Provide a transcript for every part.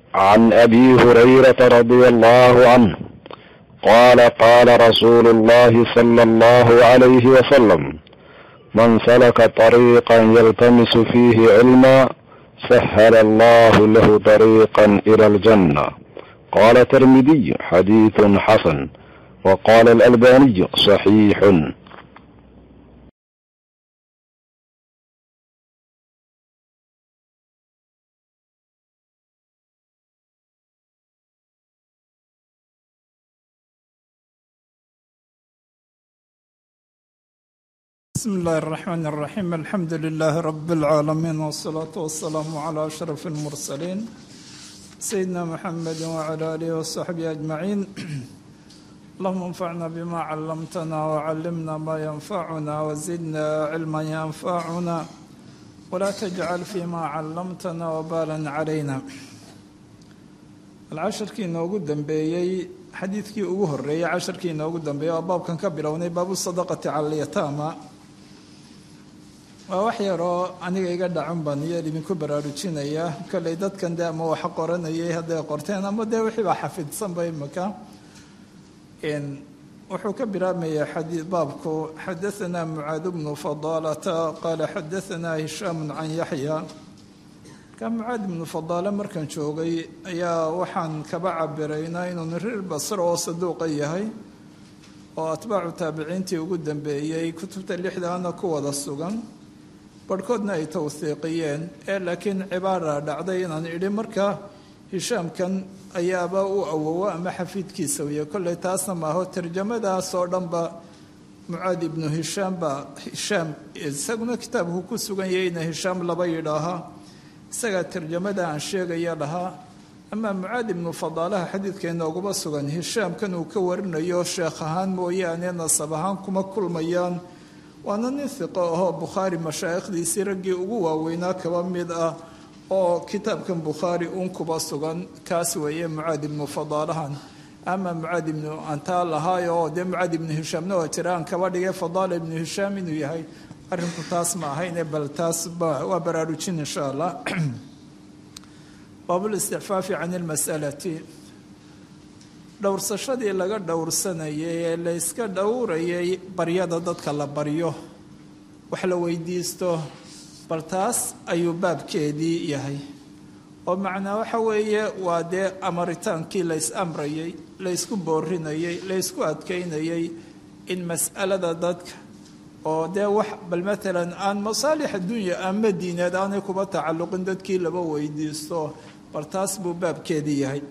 عن ابي هريره رضي الله عنه قال قال رسول الله صلى الله عليه وسلم من سلك طريقا يلتمس فيه علما سهل الله له طريقا الى الجنه قال الترمذي حديث حسن وقال الالباني صحيح بسم الله الرحمن الرحيم الحمد لله رب العالمين والصلاة والسلام على أشرف المرسلين سيدنا محمد وعلى آله وصحبه أجمعين اللهم انفعنا بما علمتنا وعلمنا ما ينفعنا وزدنا علما ينفعنا ولا تجعل فيما علمتنا وبالا علينا العشركii inoogu dambeeyey xadiidkii ugu horeeyey casharkii inoogu dambeeyey waa baabkan ka bilownay baabu sadaqati cala alyataama waa wax yaroo aniga iga dhacun baan iyo idinku baraarujinaya kolley dadkan dee ama waxa qoranayay hadday qorteen ama dee wixii baa xafidsanba imika wuxuu ka bilaabmaya xadii baabku xadaanaa mucaad bnu fadaalata qaala xadaanaa hishaamu can yaxya ka mucaad ibnu fadaale markan joogay ayaa waxaan kaba cabiraynaa inuu niriir basr oo saduuqa yahay oo atbaacu taabiciintii ugu dambeeyey kutubta lixdaana ku wada sugan barhkoodna ay tawhiiqiyeen ee laakiin cibaara dhacday inaan idhi marka hishaamkan ayaaba u awowo ama xafiidkiisa weye kolley taasna maaho tarjamadaas oo dhanba mucaad ibnu hishaam baa hishaam isaguna kitaabku ku sugan yahayna hishaam laba yidhaaha isagaa tarjamada aan sheegaya lahaa amaa mucaad ibnu fadaalaha xadiidka inooguma sugan hishaamkan uu ka warinayo sheekh ahaan mooyaane nasab ahaan kuma kulmayaan waana nin hiqo ahoo bukhaari mashaayikhdiisii raggii ugu waaweynaa kaba mid ah oo kitaabkan bukhaari uun kuba sugan kaas weeye mucaad ibnu fadaalahan ama mucaad ibnu antaa lahaayo oo dee mucaad ibnu hishaamna waa jira aan kaba dhigay fadaala ibnu hishaam inuu yahay arrinku taas ma ahayne bal taas waa baraarujin insha allah baablisticfaafi can ilmasalati dhowrsashadii laga dhowrsanayay ee la yska dhowrayay baryada dadka la baryo wax la weydiisto bal taas ayuu baabkeedii yahay oo macnaa waxa weeye waa dee amaritaankii lays amrayay laysku boorinayay laysku adkaynayay in mas'alada dadka oo dee wax bal maalan aan masaalix addunya ama diineed aanay kuba tacalluqin dadkii laba weydiisto bal taas buu baabkeedii yahay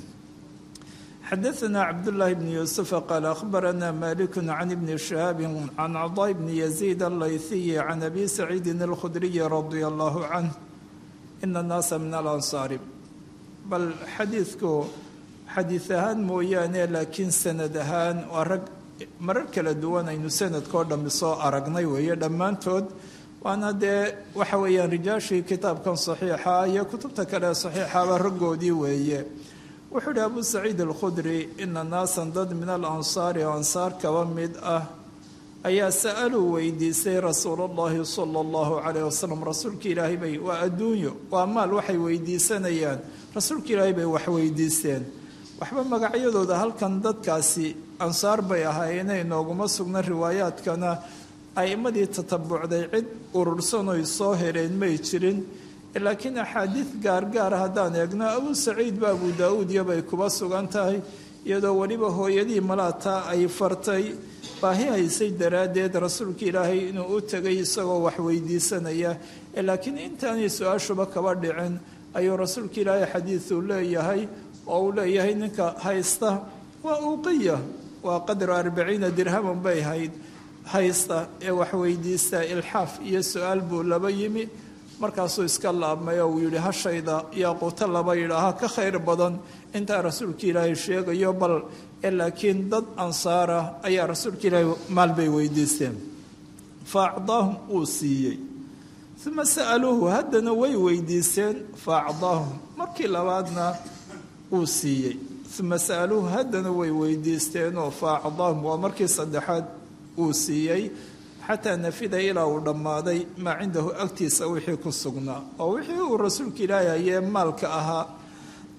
xadaثna cabdالlahi bn yuusufa qaal akhbarana maliku can ibni shihaabi can cadaa bni yaziid allayhiyi can abi saciidin اlkhudriyi radia allahu canh ina اnnaasa min alansaari bal xadiidku xadiid ahaan mooyaane laakiin sanad ahaan waa rag marar kala duwan aynu sanadkao dhammi soo aragnay weeye dhammaantood waana dee waxa weeyaan rijaashii kitaabkan saxiixa iyo kutubta kale saxiixaba raggoodii weeye wuxuu ihi abu saciid alkhudri ina naasan dad min alansaari oo ansaar kaba mid ah ayaa sa'aluu weydiisay rasuulullahi sala allahu calayh wasalam rasuulka ilaahay bay waa adduunyo waa maal waxay weydiisanayaan rasuulka ilaahay bay wax weydiisteen waxba magacyadooda halkan dadkaasi ansaar bay ahaayeene inooguma sugna riwaayaadkana a'immadii tatabucday cid urursanoy soo heleen may jirin laakiin axaadiid gaargaara haddaan eegno abu saciid ba abu daa-uud iyobay kuba sugan tahay iyadoo weliba hooyadii malaataa ay fartay baahi haysay daraaddeed rasuulka ilaahay inuu u tegay isagoo wax weydiisanaya laakiin intaanay su-aashuba kaba dhicin ayuu rasuulka ilaahay xadiiduu leeyahay oo uu leeyahay ninka haysta waa uuqiya waa qadru arbaciina dirhaman bay hayd haysta ee wax weydiista ilxaaf iyo su-aal buu laba yimi markaasuu iska laabmay oo uu yidhi hashayda yaaquuto laba yidhaaha ka khayr badan intaa rasuulka ilaahay sheegayo bal laakiin dad ansaara ayaa rasuulka ilaahay maal bay weydiisteen fa acdaahum uu siiyey uma sa'aluuhu haddana way weydiisteen fa acdaahum markii labaadna uu siiyey uma sa'aluuhu haddana way weydiisteenoo fa acdaahum waa markii saddexaad uu siiyey xataa nafida ilaa uu dhammaaday maa cindahu agtiisa wixii ku sugnaa oo wixii uu rasuulka ilaahay hayee maalka ahaa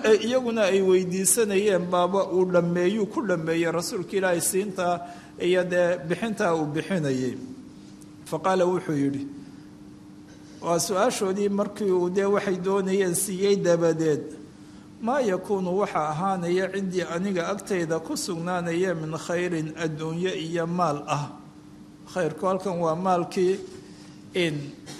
ee iyaguna ay weydiisanayeen baaba uu dhammeeyuu ku dhammeeyey rasuulka ilaahay siintaa iyo dee bixintaa uu bixinayay fa qaala wuxuu yidhi waa su-aashoodii markii uu dee waxay doonayeen siiyey dabadeed maa yakuunu waxaa ahaanaya cindii aniga agtayda ku sugnaanaya min khayrin adduunyo iyo maal ah khayrku halkan waa maalkii in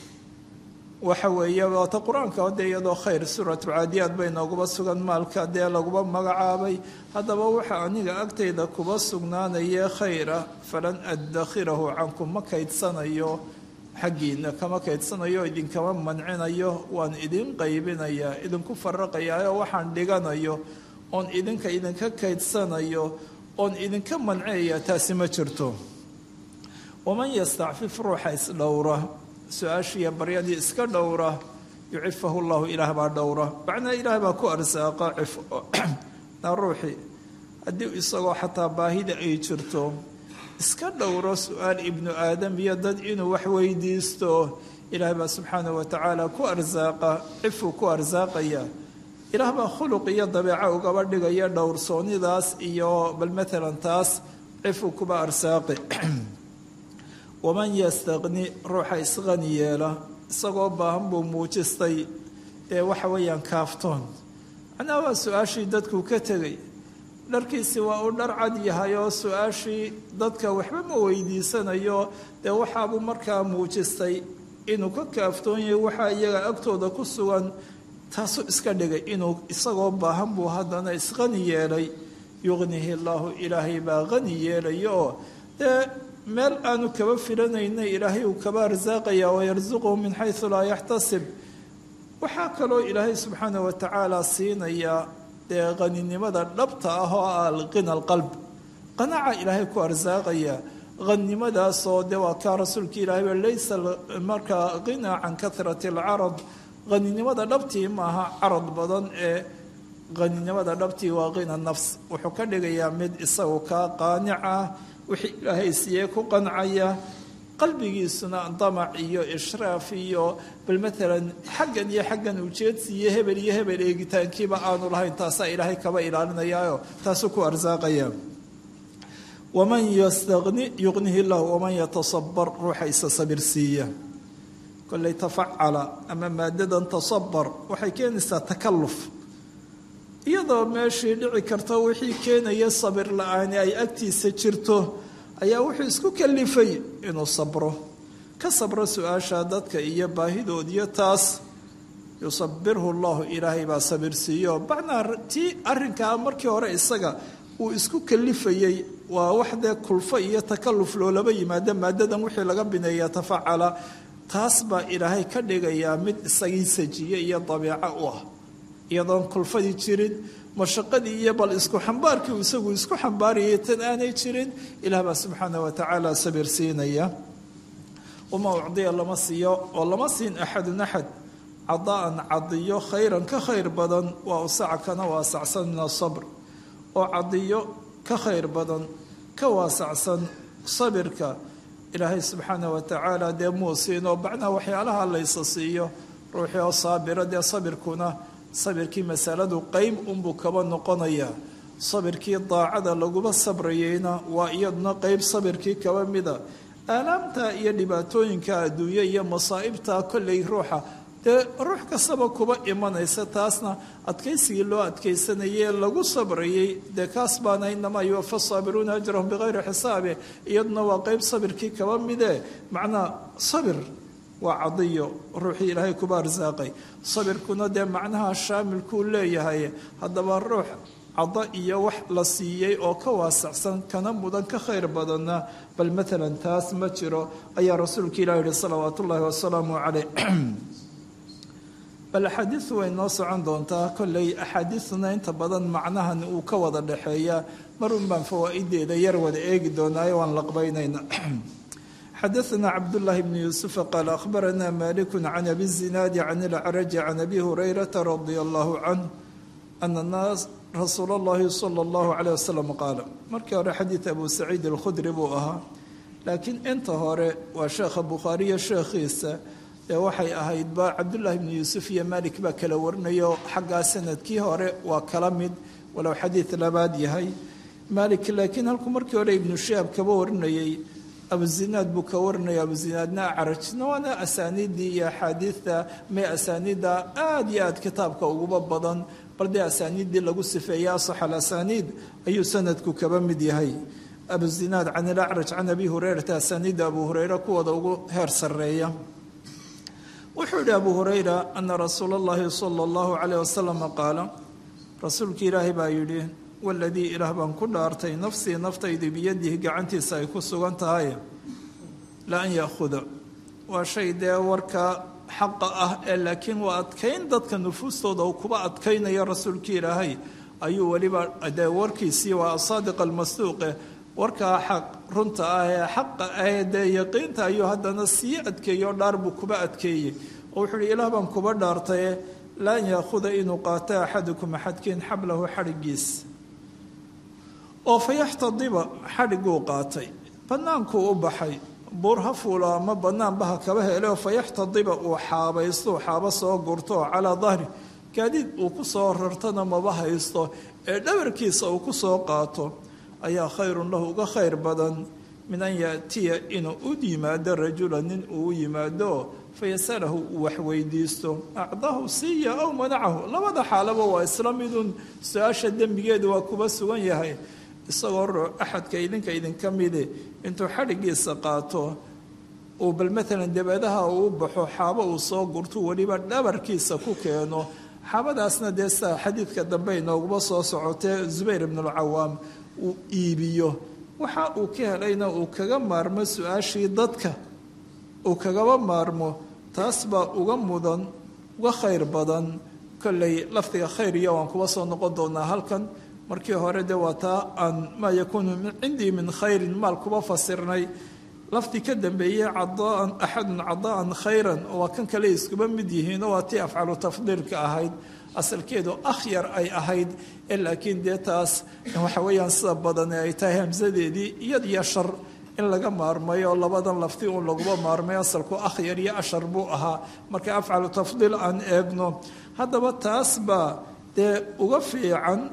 waxa weeye waata qur-aanka dee iyadoo khayr suuratu caadiyaad bay nooguba sugan maalka dee laguba magacaabay haddaba waxa aniga agtayda kuba sugnaanaya khayra falan addakhirahu cankum ma kaydsanayo xaggiina kama kaydsanayo idinkama mancinayo waan idin qaybinayaa idinku faraqayaayo waxaan dhiganayo oon idinka idinka kaydsanayo oon idinka mancinayaa taasi ma jirto waman yastacfif ruuxa isdhowra su-aashiiyo baryadii iska dhowra yucifahu llahu ilaah baa dhowra macnaa ilaah baa ku arsaaqa cif na ruuxii haddii isagoo xataa baahida ay jirto iska dhowro su-aal ibnu aadam iyo dad inuu wax weydiisto ilaah baa subxaanah wa tacaala ku arsaaqa cifuu ku arsaaqaya ilaah baa khuluq iyo dabeeco ugaba dhigaya dhowrsoonidaas iyo bal maalan taas cifuu kuba arsaaqi waman yastaqni ruuxa isqani yeela isagoo baahan buu muujistay dee waxa weeyaan kaaftoon macnaha waa su-aashii dadkuu ka tegay dharkiisi waa uu dhar cad yahay oo su-aashii dadka waxba ma weydiisanayo dee waxaabuu markaa muujistay inuu ka kaaftoon yahay waxaa iyaga agtooda ku sugan taasuu iska dhigay inuu isagoo baahan buu haddana isqani yeelay yuqnihi llaahu ilaahay baa qani yeelaya oo dee meel aanu kaba filanayna ilaahay uu kaba arsaaqaya wayarsuquhu min xaysu laa yaxtasib waxaa kaloo ilaahay subxaana wa tacaala siinayaa dee qaninimada dhabta ah oo ah alqina alqalb qanaca ilaahay ku arsaaqaya qannimadaasoo dee waa kaa rasuulka ilaahay ba laysa markaa qina can kahrati alcarad qaninimada dhabtii maaha carad badan ee qaninimada dhabtii waa qina nafs wuxuu ka dhigayaa mid isagu kaa qaanic ah wixii ilaahay siiyey ku qancaya qalbigiisuna damac iyo ishraaf iyo bal maalan xaggan iyo xaggan ujeedsiiyo hebel iyo hebel eegitaankiiba aanu lahayn taasaa ilaahay kaba ilaalinayaayo taasuu ku arsaaqaya waman yastaqni yuqnihi llahu waman yatasabar ruuxa isa sabir siiya kolley tafacala ama maadadan tasabar waxay keenaysaa takalluf iyadoo meeshii dhici karta wixii keenaya sabir la-aani ay agtiisa jirto ayaa wuxuu isku kalifay inuu sabro ka sabro su-aasha dadka iyo baahidoodiyo taas yusabirhu llahu ilaahay baa sabirsiiyo bacnaa tii arrinkaa markii hore isaga uu isku kalifayey waa wax dee kulfo iyo takalluf loolaba yimaado maadadan wixii laga bineeya tafacala taas baa ilaahay ka dhigayaa mid isagii sajiye iyo dabiico u ah iyadoon kulfadii jirin mashaqadii iyo bal isku xambaarkii isagu isku xambaarayay tan aanay jirin ilaah baa subxaana wa tacaala sabir siinaya wama ucdiya lama siiyo oo lama siin axadun axad cadaan cadiyo khayran ka khayr badan waa usaca kana waasacsan min asabr oo cadiyo ka khayr badan ka waasacsan sabirka ilaahay subxaana wa tacaala dee muu siinoo bacnaa waxyaalaha laysa siiyo ruuxii oo saabira dee sabirkuna sabirkii masaladu qeyb unbuu kaba noqonayaa sabirkii daacada laguma sabrayeyna waa iyaduna qeyb sabirkii kaba mida aalaamta iyo dhibaatooyinka adduunye iyo masaa'ibta kolley ruuxa dee ruux kastaba kuba imanaysa taasna adkaysigii loo adkaysanayee lagu sabrayey dee kaas baana inamaa yuwafa saabiruuna ajrahum bikayri xisaabe iyaduna waa qeyb sabirkii kaba mide macnaa sabir waa cadiyo ruuxii ilaahay kuba arsaaqay sabirkuna dee macnaha shaamilkuu leeyahay haddaba ruux caddo iyo wax la siiyey oo ka waasacsan kana mudan ka khayr badanna bal maalan taas ma jiro ayaa rasuulka ilah yihi salawaat ullaahi wasalaamu caleyh bal axaadiidu way noo socon doontaa kolley axaadiiduna inta badan macnahan uu ka wada dhexeeya marun baan fawaa'ideeda yar wada eegi doonaayo waan laqbaynayna xadaثna cabdالlahi bn yuسufa qaal akhbarana malik can abi الzinaadi can اlcraji can abi hurayrata radi allahu canh ana naas rasuul اllahi salى اllahu عalيه wasalam qaala markii hore xadiid abu saciid اlkhudri buu ahaa laakiin inta hore waa sheekha bukhaariyo sheekhiisa dee waxay ahaydba cabdullaahi bnu yuusuf iyo malik baa kala warinayo xaggaa sanadkii hore waa kala mid walow xadiid labaad yahay malik laakiin halkuu markii hore ibnu shihaab kaba warinayey abuzinaad buu ka warinaya abuzinaadna acarajna waana asaaniiddii iyo axaadiidta mee asaaniidda aada iyo aad kitaabka uguba badan bal dee asaaniiddii lagu sifeeyey asax alasaniid ayuu sanadku kaba mid yahay abuzinaad can ilacraj can abi hureyrata asaaniidda abu hureyre kuwooda ugu heer sarreeya wuxuu yihi abu hureyra ana rasuula اllahi sala اllahu calayh wasalam qaala rasuulki ilaahay baa yidhi waladii ilaah baan ku dhaartay nafsii naftaydu biyadihi gacantiisa ay ku sugan tahay la an yaahuda waa shay dee warka xaqa ah ee laakiin waa adkayn dadka nufuustooda uu kuba adkaynaya rasuulkii ilaahay ayuu weliba dee warkiisii waa asaadiq almasduuqe warkaa xaq runta ah ee xaqa ah dee yaqiinta ayuu haddana sii adkeeyey oo dhaar buu kuba adkeeyey oo wuxuu uhi ilaah baan kuba dhaartaye la an yaahuda inuu qaato axadukum axadkiin xablahu xadhigiis oo fa yaxtadiba xadhiguu qaatay bannaankuu u baxay buur ha fuulo ama bannaanba ha kaba helo fa yaxtadiba uu xaabaystou xaabo soo gurto oo calaa dahri gaadiid uu ku soo rartana maba haysto ee dhabarkiisa uu ku soo qaato ayaa khayrun lahu uga khayr badan min an yaatiya inuu u yimaado rajula nin uu u yimaado fayasalahu uu waxweydiisto acdahu siiya aw manacahu labada xaalaba waa isla midun su-aasha dembigeedu waa kuba sugan yahay isagoo roo axadka idinka idinka midi intuu xadhigiisa qaato uu bal maalan dabeedaha uu baxo xaabo uu soo gurto weliba dhabarkiisa ku keeno xaabadaasna dee saa xadiidka dambe inooguma soo socotee zubayr ibnulcawaam uu iibiyo waxa uu ka helayna uu kaga maarmo su-aashii dadka uu kagaba maarmo taas baa uga mudan uga khayr badan kolley lafdiga khayr iyo waan kuba soo noqon doonaa halkan markii hore de waa taa aan maa yakuunu cindii min khayrin maal kuba fasirnay lafdi ka dambeeyey cadaan axadun cadaan khayran waa kan kale iskuba mid yihiinoo waa tii afcalu tafdiilka ahayd asalkeedu akhyar ay ahayd ee laakiin dee taas waxa weeyaan sida badane ay tahay hamsadeedii iyad iyo shar in laga maarmayo oo labadan lafti uun laguma maarmay asalku akhyar iyo ashar buu ahaa marka afcalu tafdiil aan eegno haddaba taas baa dee uga fiican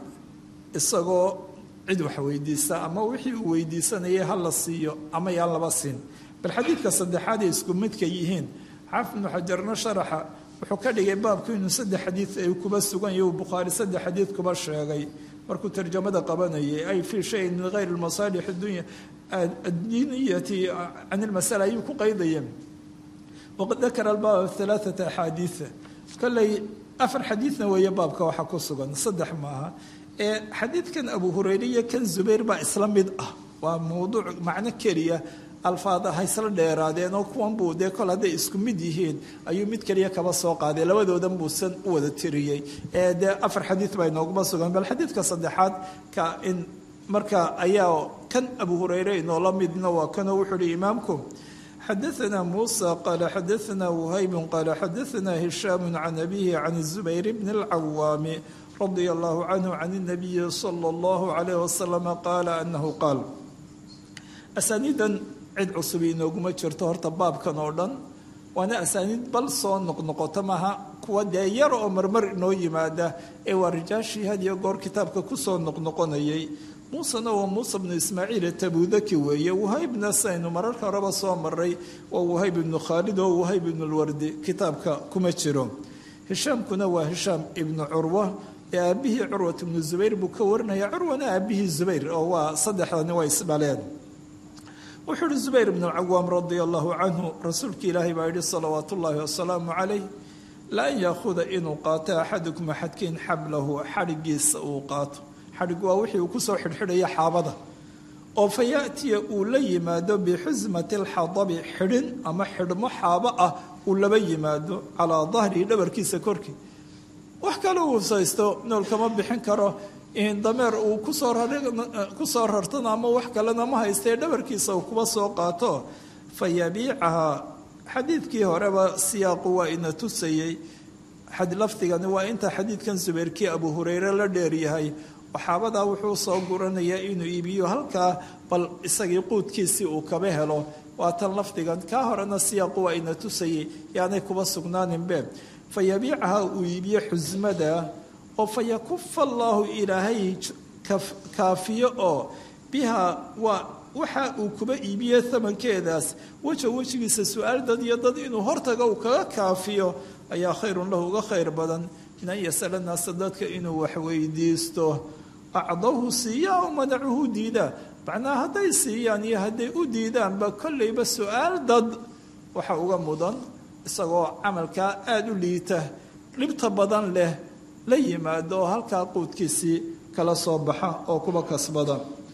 isagoo cid wax weydiista ama wixii uu weydiisanayay ha la siiyo ama yaan laba siin bal xadiidka saddexaad ay isku midka yihiin xaafid ibnu xajarna sharaxa wuxuu ka dhigay baabku inuu saddex xadiid ay kuba sugan yahi uu bukhaari saddex xadiid kuba sheegay markuu tarjamada qabanayay ay fii shayin min hayri masaalix dunya addiiniyati can ilmasala ayuu ku qaydaya waqad dakara albaaba alaaata axaadiia kolley afar xadiidna weeye baabka waxa ku sugan saddex maaha ee xadiidkan abu hureyre iyo kan zubayr baa isla mid ah waa mawduuc macno keliya alfaada ha isla dheeraadeen oo kuwan buu dee kol hadday isku mid yihiin ayuu mid keliya kaba soo qaaday labadoodan buusan u wada tiriyey ee dee afar xadiid baa inooguma sugan bal xadiidka saddexaad ka in marka ayaa kan abu hureyre inoola midna waa kanoo wuxuu uhi imaamku xadaثna muسى qال xadaثna وhayb qال xadaثna هisham can abihi can الزubayr bn الcawaam radي الlah canه can الnabiyi slى الlah عalيه وasلم qaala anahu qaal asaaniidan cid cusub inooguma jirto horta baabkan oo dhan waana asaaniid bal soo noqnoqota maha kuwa dee yar oo marmar inoo yimaada ee waa rijaashii had iyo goor kitaabka kusoo noqnoqonayay muusena waa muuse bnu ismaaciil tabudaki weeye wahaybna saynu mararka horeba soo maray waa wahayb ibnu khaalid oo wahayb ibnu lwardi kitaabka kuma jiro hishaamkuna waa hishaam ibnu curwa ee aabihii curwat ibnu zubayr buu ka warinaya curwana aabihii zubayr oo waa saddexdani waa isdhaleen wuxuu uhi zubayr ibnu alcawaam radia allahu canhu rasuulka ilaahay baa yihi salawaat ullaahi wasalaamu calayh la an yaahuda inuu qaato axadukum axadkiin xablahu xadhigiisa uu qaato xadhig waa wixii uu kusoo xidhxidhaya xaabada oo fa yaatiya uu la yimaado bixusmati alxadabi xidhin ama xidhmo xaabo ah uu laba yimaado calaa dahrihi dhabarkiisa korkii wax kale uu saysto nool kama bixin karo dameer uu kusoo kusoo rartana ama wax kalena ma haystee dhabarkiisa uu kuba soo qaato fa yabiicahaa xadiidkii horeba siyaaqu waa ina tusayey lafdigani waa inta xadiidkan subeyrkii abu hureyre la dheeryahay waxaabadaa wuxuu soo guranayaa inuu iibiyo halkaa bal isagii quudkiisii uu kaba helo waa tan lafdigan kaa horena siyaaqu waa ina tusayay yaanay kuba sugnaaninbe fa yabiicaha uu iibiyo xusmada oo fa yakufa allaahu ilaahay kaafiyo oo biha waa waxa uu kuba iibiye amankeedaas weja wejigiisa su-aal dad iyo dad inuu hortaga uu kaga kaafiyo ayaa khayrun lahu uga khayr badan min an yasala naasa dadka inuu waxweydiisto acdawhu siiya o manacuhu diida macnaha hadday siiyaan iyo hadday u diidaanba kollayba su-aal dad waxa uga mudan isagoo camalkaa aada u liita dhibta badan leh la yimaado oo halkaa quudkiisii kala soo baxa oo kuba kasbada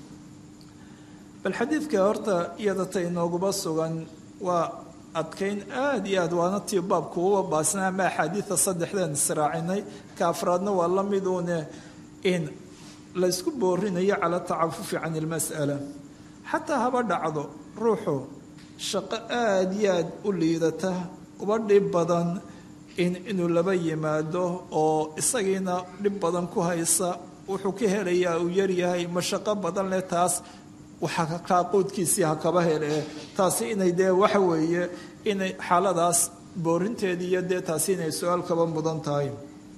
bal xadiidka horta iyada ta inooguba sugan waa adkayn aada iyo aad waana tii baabku uba baasna ama axaadiida saddexdeen israacinay ka afraadna waa la miduune in laysku boorinayo cala tacafufi can ilmas'ala xataa haba dhacdo ruuxu shaqo aada iyo aada u liidata uba dhib badan in inuu laba yimaado oo isagiina dhib badan ku haysa wuxuu ka helayaa uu yaryahay mashaqo badan leh taas waxa kaaquudkiisii ha kaba hele taasi inay dee waxa weeye inay xaaladaas boorinteedii iyo dee taasi inay su-aal kaba mudan tahay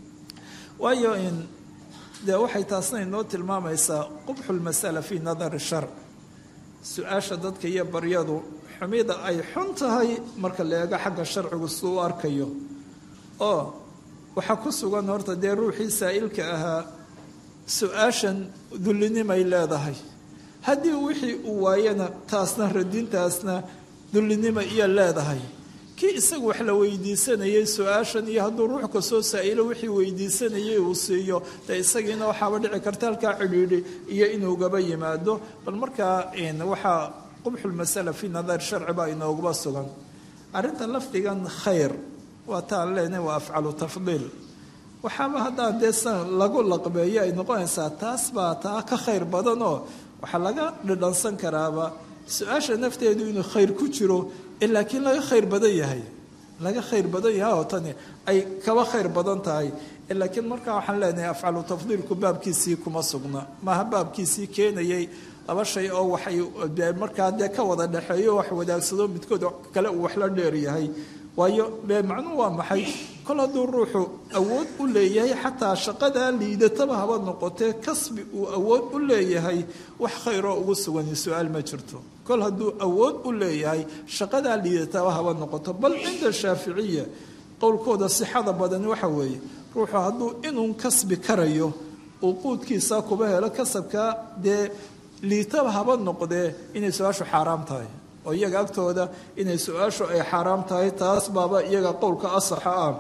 waayo in dee waxay taasna inoo tilmaamaysaa qubxu lmasala fii nadari shar su-aasha dadka iyo baryadu xumida ay xun tahay marka la eego xagga sharcigu suu u arkayo oo waxaa ku sugan horta dee ruuxii saa'ilka ahaa su-aashan dullinimay leedahay haddii wixii uu waayana taasna radintaasna dullinimo iyo leedahay kii isagu wax la weydiisanayay su-aashan iyo hadduu ruux kastoo saa-ilo wixii weydiisanayay uu siiyo dee isagiina waxaaba dhici karta halkaa cidhiidhi iyo inuugaba yimaado bal markaa waxaa qubxulmasala fii nadar sharci baa inooguba sugan arrinta lafdigan khayr waa taan leenahay waa afcalu tafdiil waxaaba haddaan dee san lagu laqbeeyo ay noqonaysaa taas baa taa ka khayr badan oo waxaa laga dhidhansan karaaba su-aasha nafteedu inuu khayr ku jiro laakiin laga khayr badan yahay laga khayr badan yahay oo tani ay kaba khayr badan tahay laakiin markaa waxaan leenahay afcalu tafdiilku baabkiisii kuma sugna maaha baabkiisii keenayay laba shay oo waxay markaa dee ka wada dhexeeyo wax wadaagsado midkood kale uu wax la dheer yahay waayo be macnuhu waa maxay kol hadduu ruuxu awood u leeyahay xataa shaqadaa liidataba haba noqotee kasbi uu awood u leeyahay wax khayroo ugu sugani su-aal ma jirto kol hadduu awood u leeyahay shaqadaa liidataba haba noqoto bal cinda shaaficiya qowlkooda sixada badani waxa weeye ruuxu hadduu inuu kasbi karayo uu quudkiisa kuba helo kasabkaa dee liitaba haba noqdee inay su-aashu xaaraam tahay oo iyaga agtooda inay su-aashu ay xaaraam tahay taas baaba iyaga qowlka asaxa ah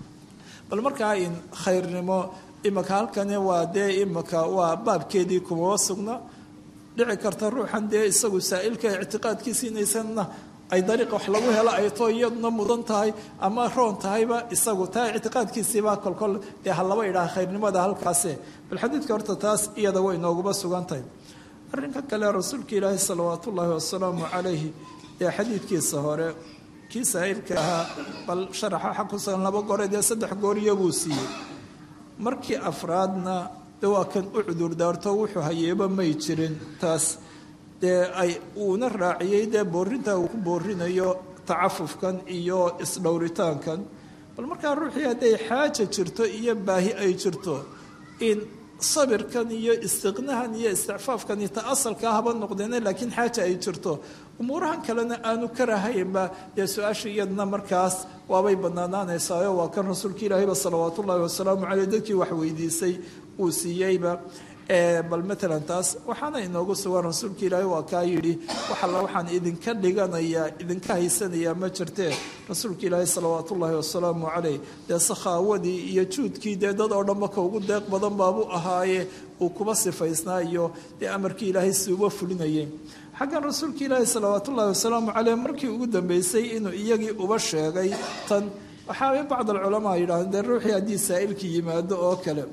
bal markaa in khayrnimo imika halkani waa dee imika waa baabkeedii kumaba sugna dhici karta ruuxan dee isagu saa-ilka ictiqaadkiisi inaysanna ay dariiq wax lagu helo ay too iyaduna mudan tahay ama roon tahayba isagu taa ictiqaadkiisiibaa kolkol dee ha laba idhaha khayrnimada halkaase bal xadiidka horta taas iyada way nooguba sugan tahay arrinka kale rasuulka ilaahi salawaat ullaahi wasalaamu calayhi ee xadiidkiisa hore kii saa'ilka ahaa bal sharaxa waxa ku sugan laba goore dee saddex gooriyo buu siiyey markii afraadna de waa kan u cudurdaarto wuxuu hayeeba may jirin taas dee ay uuna raaciyey dee boorintaa uu ku boorinayo tacafufkan iyo isdhowritaankan bal markaa ruuxii hadday xaaja jirto iyo baahi ay jirto in sabirkan iyo istiqnahan iyo isticfaafkan ta asalkaa haba noqdeene laakiin xaaja ay jirto umuurahan kalena aanu karahaynba dee su-aasha iyadna markaas waabay banaanaanaysaayo waa kan rasuulka ilaahayba salawaat ullaahi wasalaamu caleyh dadkii wax weydiisay uu siiyeyba bal matalan taas waxaana inoogu sugan rasuulka ilaahay waa kaa yidhi wax alla waxaan idinka dhiganayaa idinka haysanayaa ma jirtee rasuulka ilaahay salawaat ullaahi wasalaamu caleyh dee sakhaawadii iyo juudkii dee dad oo dhanba ka ugu deeq badan baabuu ahaaye uu kuba sifaysnaa iyo dee amarkii ilaahay si uba fulinayay xaggan rasuulka ilaahi salawaat ullaahi wasalaamu caleyh markii ugu dambeysay inuu iyagii uba sheegay tan waxaabay bacd alculamaa yidhahdeen dee ruuxii haddii saa'ilkii yimaado oo kale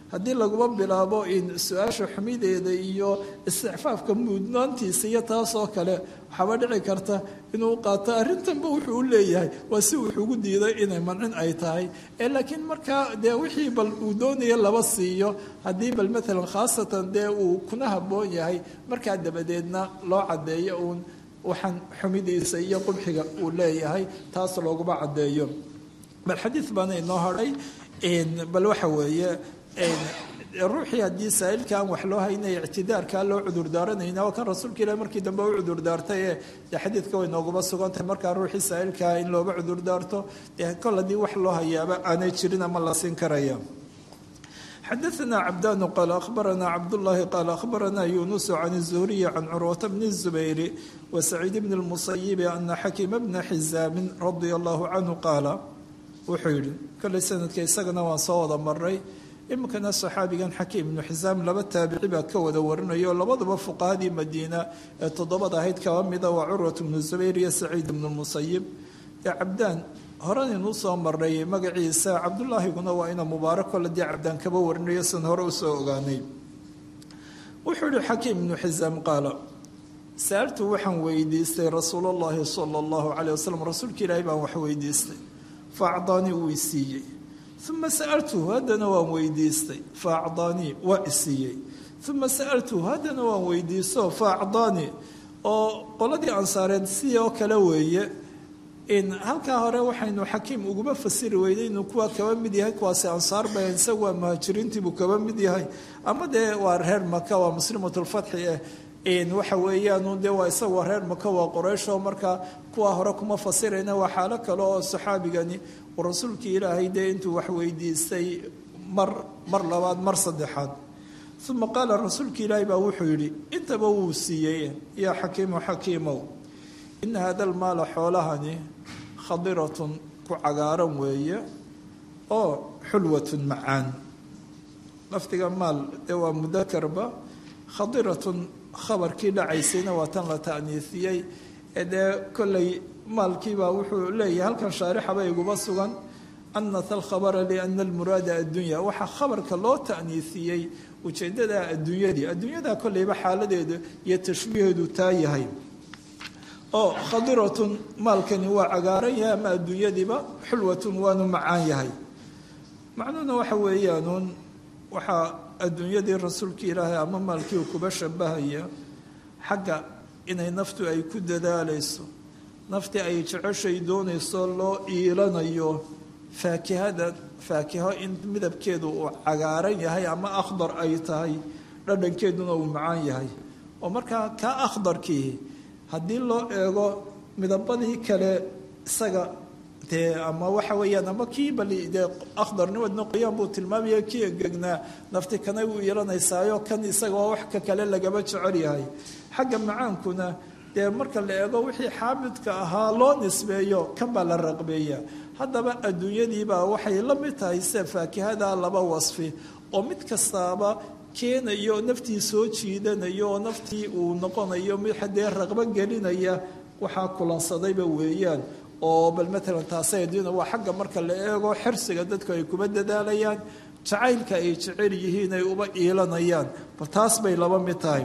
haddii laguma bilaabo in su-aasha xumideeda iyo isticfaafka mudnaantiisa iyo taasoo kale waxaaba dhici karta inuu qaato arrintanba wuxuu u leeyahay waa si wuxuugu diiday inay mancin ay tahay ee laakiin markaa dee wixii bal uu doonaya laba siiyo haddii bal maalan khaasatan dee uu kuna habboon yahay markaa dabadeedna loo caddeeyo uun waxaan xumidiisa iyo qubxiga uu leeyahay taas looguma caddeeyo bal xadiid baana inoo hadhay bal waxa weeye ruuxii haddii saa'ilka aan wax loo haynaya ictidaarkaa loo cudurdaaranayna waa kan rasuulka ilahi markii dambe u cudurdaartay ee dee xadiidka way nooguma sugantahay markaa ruuxii saa'ilkaa in looga cudurdaarto dee kol haddii wax loo hayaaba aanay jirin ama la siin karaya xadaثna cabdanu qaal ahbarana cabdullahi qaal ahbarana yunusu can الzuhriyi can curwata bni الzubayri wasaciid bni اlmusayibi ana xakima bna xizaamin radia allahu canhu qaala wuxuu yihi kolley sanadka isagana waan soo wada maray iminkana saxaabigan xakiim ibnu xisaam laba taabici baa ka wada warinayo labaduba fuqahadii madiina ee toddobada ahayd kaba mida waa curwat bnu zubayr iyo saciid ibnu musayib ee cabdaan horan inuu soo maray magaciisa cabdullaahiguna waa ina mubaarak kole dee cabdaan kaba warinayo san hore usoo ogaanay wuxuu yihi xakiim ibnu xisaam qaala saaltu waxaan weydiistay rasuul llahi sala allahu caleyh wasalam rasuulka ilaahi baan wax weydiistay faacdaanii uu isiiyey uma sa'altuhu haddana waan weydiistay faacdaanii waa isiiyey uma sa'altuhu haddana waan weydiisto faacdaanii oo qoladii ansaareed sidii oo kale weeye in halkaa hore waxaynu xakiim uguma fasiri weynay inuu kuwa kaba mid yahay kuwaasi ansaar ba isagu waa muhaajiriintiibuu kaba mid yahay ama dee waa reer maka waa muslimatulfatxi eh waxa weeyaan dee waa isaga waa reer maka waa qorayshoo markaa kuwa hore kuma fasirayna waa xaalo kale oo saxaabigani uu rasuulkii ilaahay dee intuu wax weydiistay mar mar labaad mar saddexaad uma qaala rasuulka ilaahay baa wuxuu yidhi intaba wuu siiyey yaa xakiimu xakiimow ina hada almaala xoolahani khadiratun ku cagaaran weeye oo xulwatun macaan lafdiga maal dee waa mudakarba khadiratun khabarkii dhacaysayna waa tan la ta'niisiyey ee dee kolley maalkiibaa wuxuu leeyahay halkan shaarixaba iguma sugan anata alkhabara liana almuraada addunya waxaa khabarka loo ta'niisiyey ujeeddada adduunyadii adduunyadaa kolleyba xaaladeeda iyo tashbiiheedu taa yahay oo khadiratun maalkani waa cagaaran yahay ama adduunyadiiba xulwatun waanu macaan yahay macnuhuna waxa weeyaanuun waxaa adduunyadii rasuulka ilaahay ama maalkii uu kuba shabahaya xagga inay naftu ay ku dadaalayso naftii ay jeceshay doonayso loo iilanayo faakihada faakiho in midabkeedu uu cagaaran yahay ama akhdar ay tahay dhadhankeeduna uu macaan yahay oo markaa kaa akhdarkii haddii loo eego midabadii kale isaga dee ama waxa weeyaan ama kii bali dee akhdarnimadna qoyaan buu tilmaamaya kii engegnaa nafti kanay u iilanaysaayo kan isaga waa wax ka kale lagaba jecel yahay xagga macaankuna dee marka la eego wixii xaamidka ahaa loo nisbeeyo kan baa la raqbeeya haddaba adduunyadiibaa waxay la mid tahay sida faakihada laba wasfi oo mid kastaaba keenayo naftii soo jiidanayo oo naftii uu noqonayo mid haddee raqbo gelinaya waxaa kulansadayba weeyaan oo bal matalan taasay adduunya waa xagga marka la eego xirsiga dadku ay kuma dadaalayaan jacaylka ay jecel yihiin ay uba iilanayaan bal taas bay laba mid tahay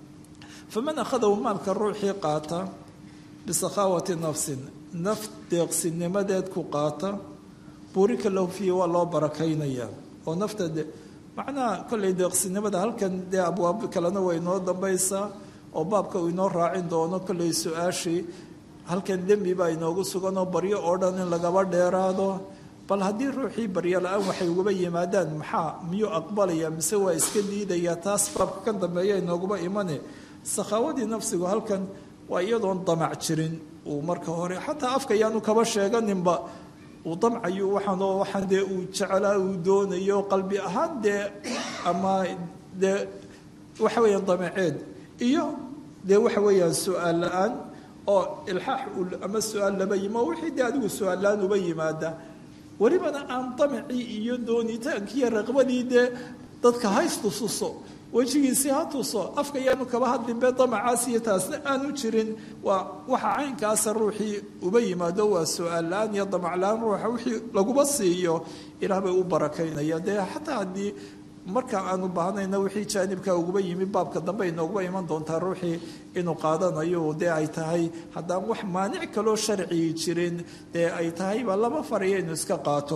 faman akhadahu maalka ruuxii qaata bisakhaawati nafsin naf deeqsinimadeed ku qaata buurika lahu fiihi waa loo barakaynayaa oo nafta de macnaha kollay deeqsinimada halkan dee abwaab kalena way inoo dambaysaa oo baabka uu inoo raacin doono kollay su-aashii halkan dembi baa inoogu suganoo baryo oo dhan in lagaba dheeraado bal haddii ruuxii baryo la-aan waxay uguba yimaadaan maxaa miyuu aqbalaya mise waa iska diidayaa taas baabka kan dambeeya inooguba imane sakhaawadii nafsigu halkan waa iyadoon damac jirin uu marka hore xataa afka yaanu kaba sheeganinba uu damcayo waxaanoo waxaan dee uu jecelaa uu doonayo qalbi ahaan dee ama dee waxa weeyaan damaceed iyo dee waxa weeyaan su-aal la-aan oo ilxaax ama su-aal laba yimo wixii dee adigu su-aal la-aan uba yimaada welibana aan damacii iyo doonitaankiiyo raqbadii dee dadka haystususo wejigiisii ha tuso afka yaanu kaba hadlinbe damacaas iyo taasna aanu jirin waa waxa caynkaasa ruuxii uba yimaado waa su-aal la-aan iyo damac la-aan ruuxa wixii laguma siiyo ilaah bay u barakaynaya dee xataa haddii marka aanu baahnayna wixii jaanibka uguba yimi baabka dambe inooguba iman doontaa ruuxii inuu qaadanayo dee ay tahay haddaan wax maanic kaloo sharcigi jirin dee ay tahayba lama farayo inuu iska qaato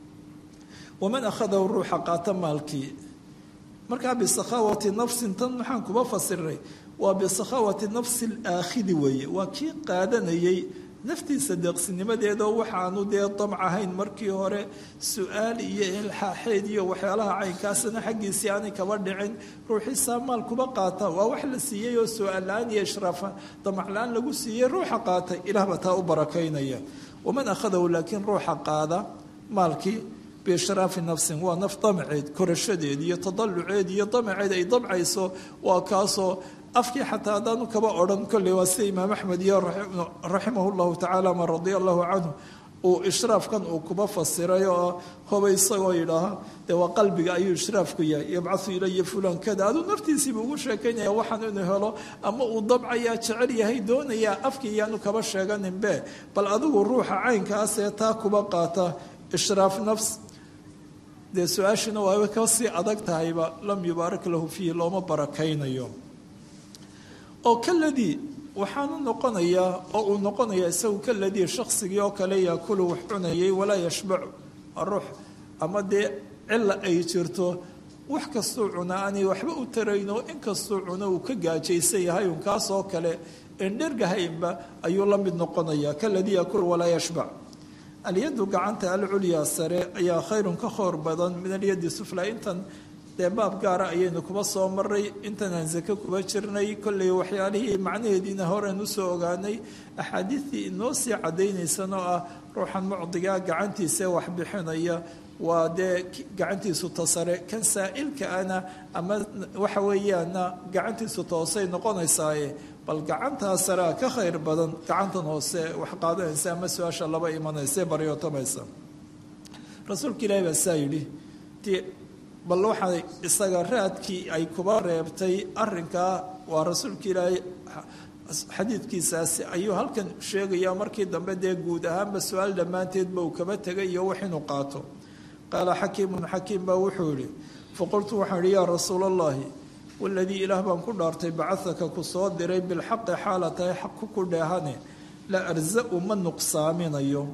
waman akhadahu ruuxa qaata maalkii markaa bisakhaawati nafsin tan maxaan kuba fasiray waa bisakhaawati nafsi alaakhidi weeye waa kii qaadanayay naftiisa deeqsinimadeedoo waxaanu dee damc ahayn markii hore su-aal iyo ilxaaxeed iyo waxyaalaha caynkaasna xaggiisii aanay kaba dhicin ruuxiisaa maal kuba qaata waa wax la siiyey oo su-aal la-aan iyo ishraafa damac la-aan lagu siiyey ruuxa qaatay ilaahba taa u barakaynaya waman akhadahu laakiin ruuxa qaada maalkii biishraafi nafsin waa naf damaceed korashadeed iyo tadaluceed iyo damaceed ay damcayso waa kaasoo afkii xataa haddaanu kaba odhan kolley waa sida imaam axmed iyo raximah llahu tacaala ma radia allahu canhu uu ishraafkan uu kuba fasiray oo hoba isagoo yidhaaha dee waa qalbiga ayuu ishraafku yahay yabcahu ilaya fulan kada aduu naftiisiiba ugu sheekaynaya waxaan inuu helo ama uu dabcayaa jecel yahay doonayaa afkii iyaanu kaba sheeganinbe bal adigu ruuxa caynkaasee taa kuba qaata ishraaf nafs dee su-aashina waaba kasii adag tahayba lam yubaarak lahu fiihi looma barakaynayo oo kaladii waxaanu noqonayaa oo uu noqonayaa isagu kaladii shaksigii oo kale yaakulu wax cunayay walaa yashbacu ruux ama dee cila ay jirto wax kastuu cuna aanay waxba u tarayno inkastuu cuno uu ka gaajaysan yahay un kaasoo kale endhergahaynba ayuu la mid noqonayaa kaladii yaakulu walaa yashbac alyadu gacanta alculyaa sare ayaa khayrun ka khoor badan min alyadi sufla intan dee baab gaara ayaynu kuba soo maray intanaan sake kuba jirnay kolley waxyaalihii macnaheediina horen usoo ogaanay axaadiistii inoo sii caddaynaysan oo ah ruuxan mucdigaa gacantiisa wax bixinaya waa dee gacantiisu tasare kan saa'ilka ana ama waxa weeyaana gacantiisu toosay noqonaysaaye bal gacantaa sarea ka khayr badan gacantan hoose wax qaadanaysa ama su-aasha laba imanaysa baryootamaysa rasuulka ilaahi baa saa yidhi bal waxaa isaga raadkii ay kuba reebtay arinkaa waa rasuulka ilaahay xadiidkiisaasi ayuu halkan sheegaya markii dambe dee guud ahaanba su-aal dhammaanteedba uu kaba tegay iyo wax inuu qaato qaala xakiimun xakiim baa wuxuu yihi faqultu waxaan ihi yaa rasuula allahi waladii ilaah baan ku dhaartay bacahaka ku soo diray bilxaqi xaala tahay xaq ku dheehane la arzau ma nuqsaaminayo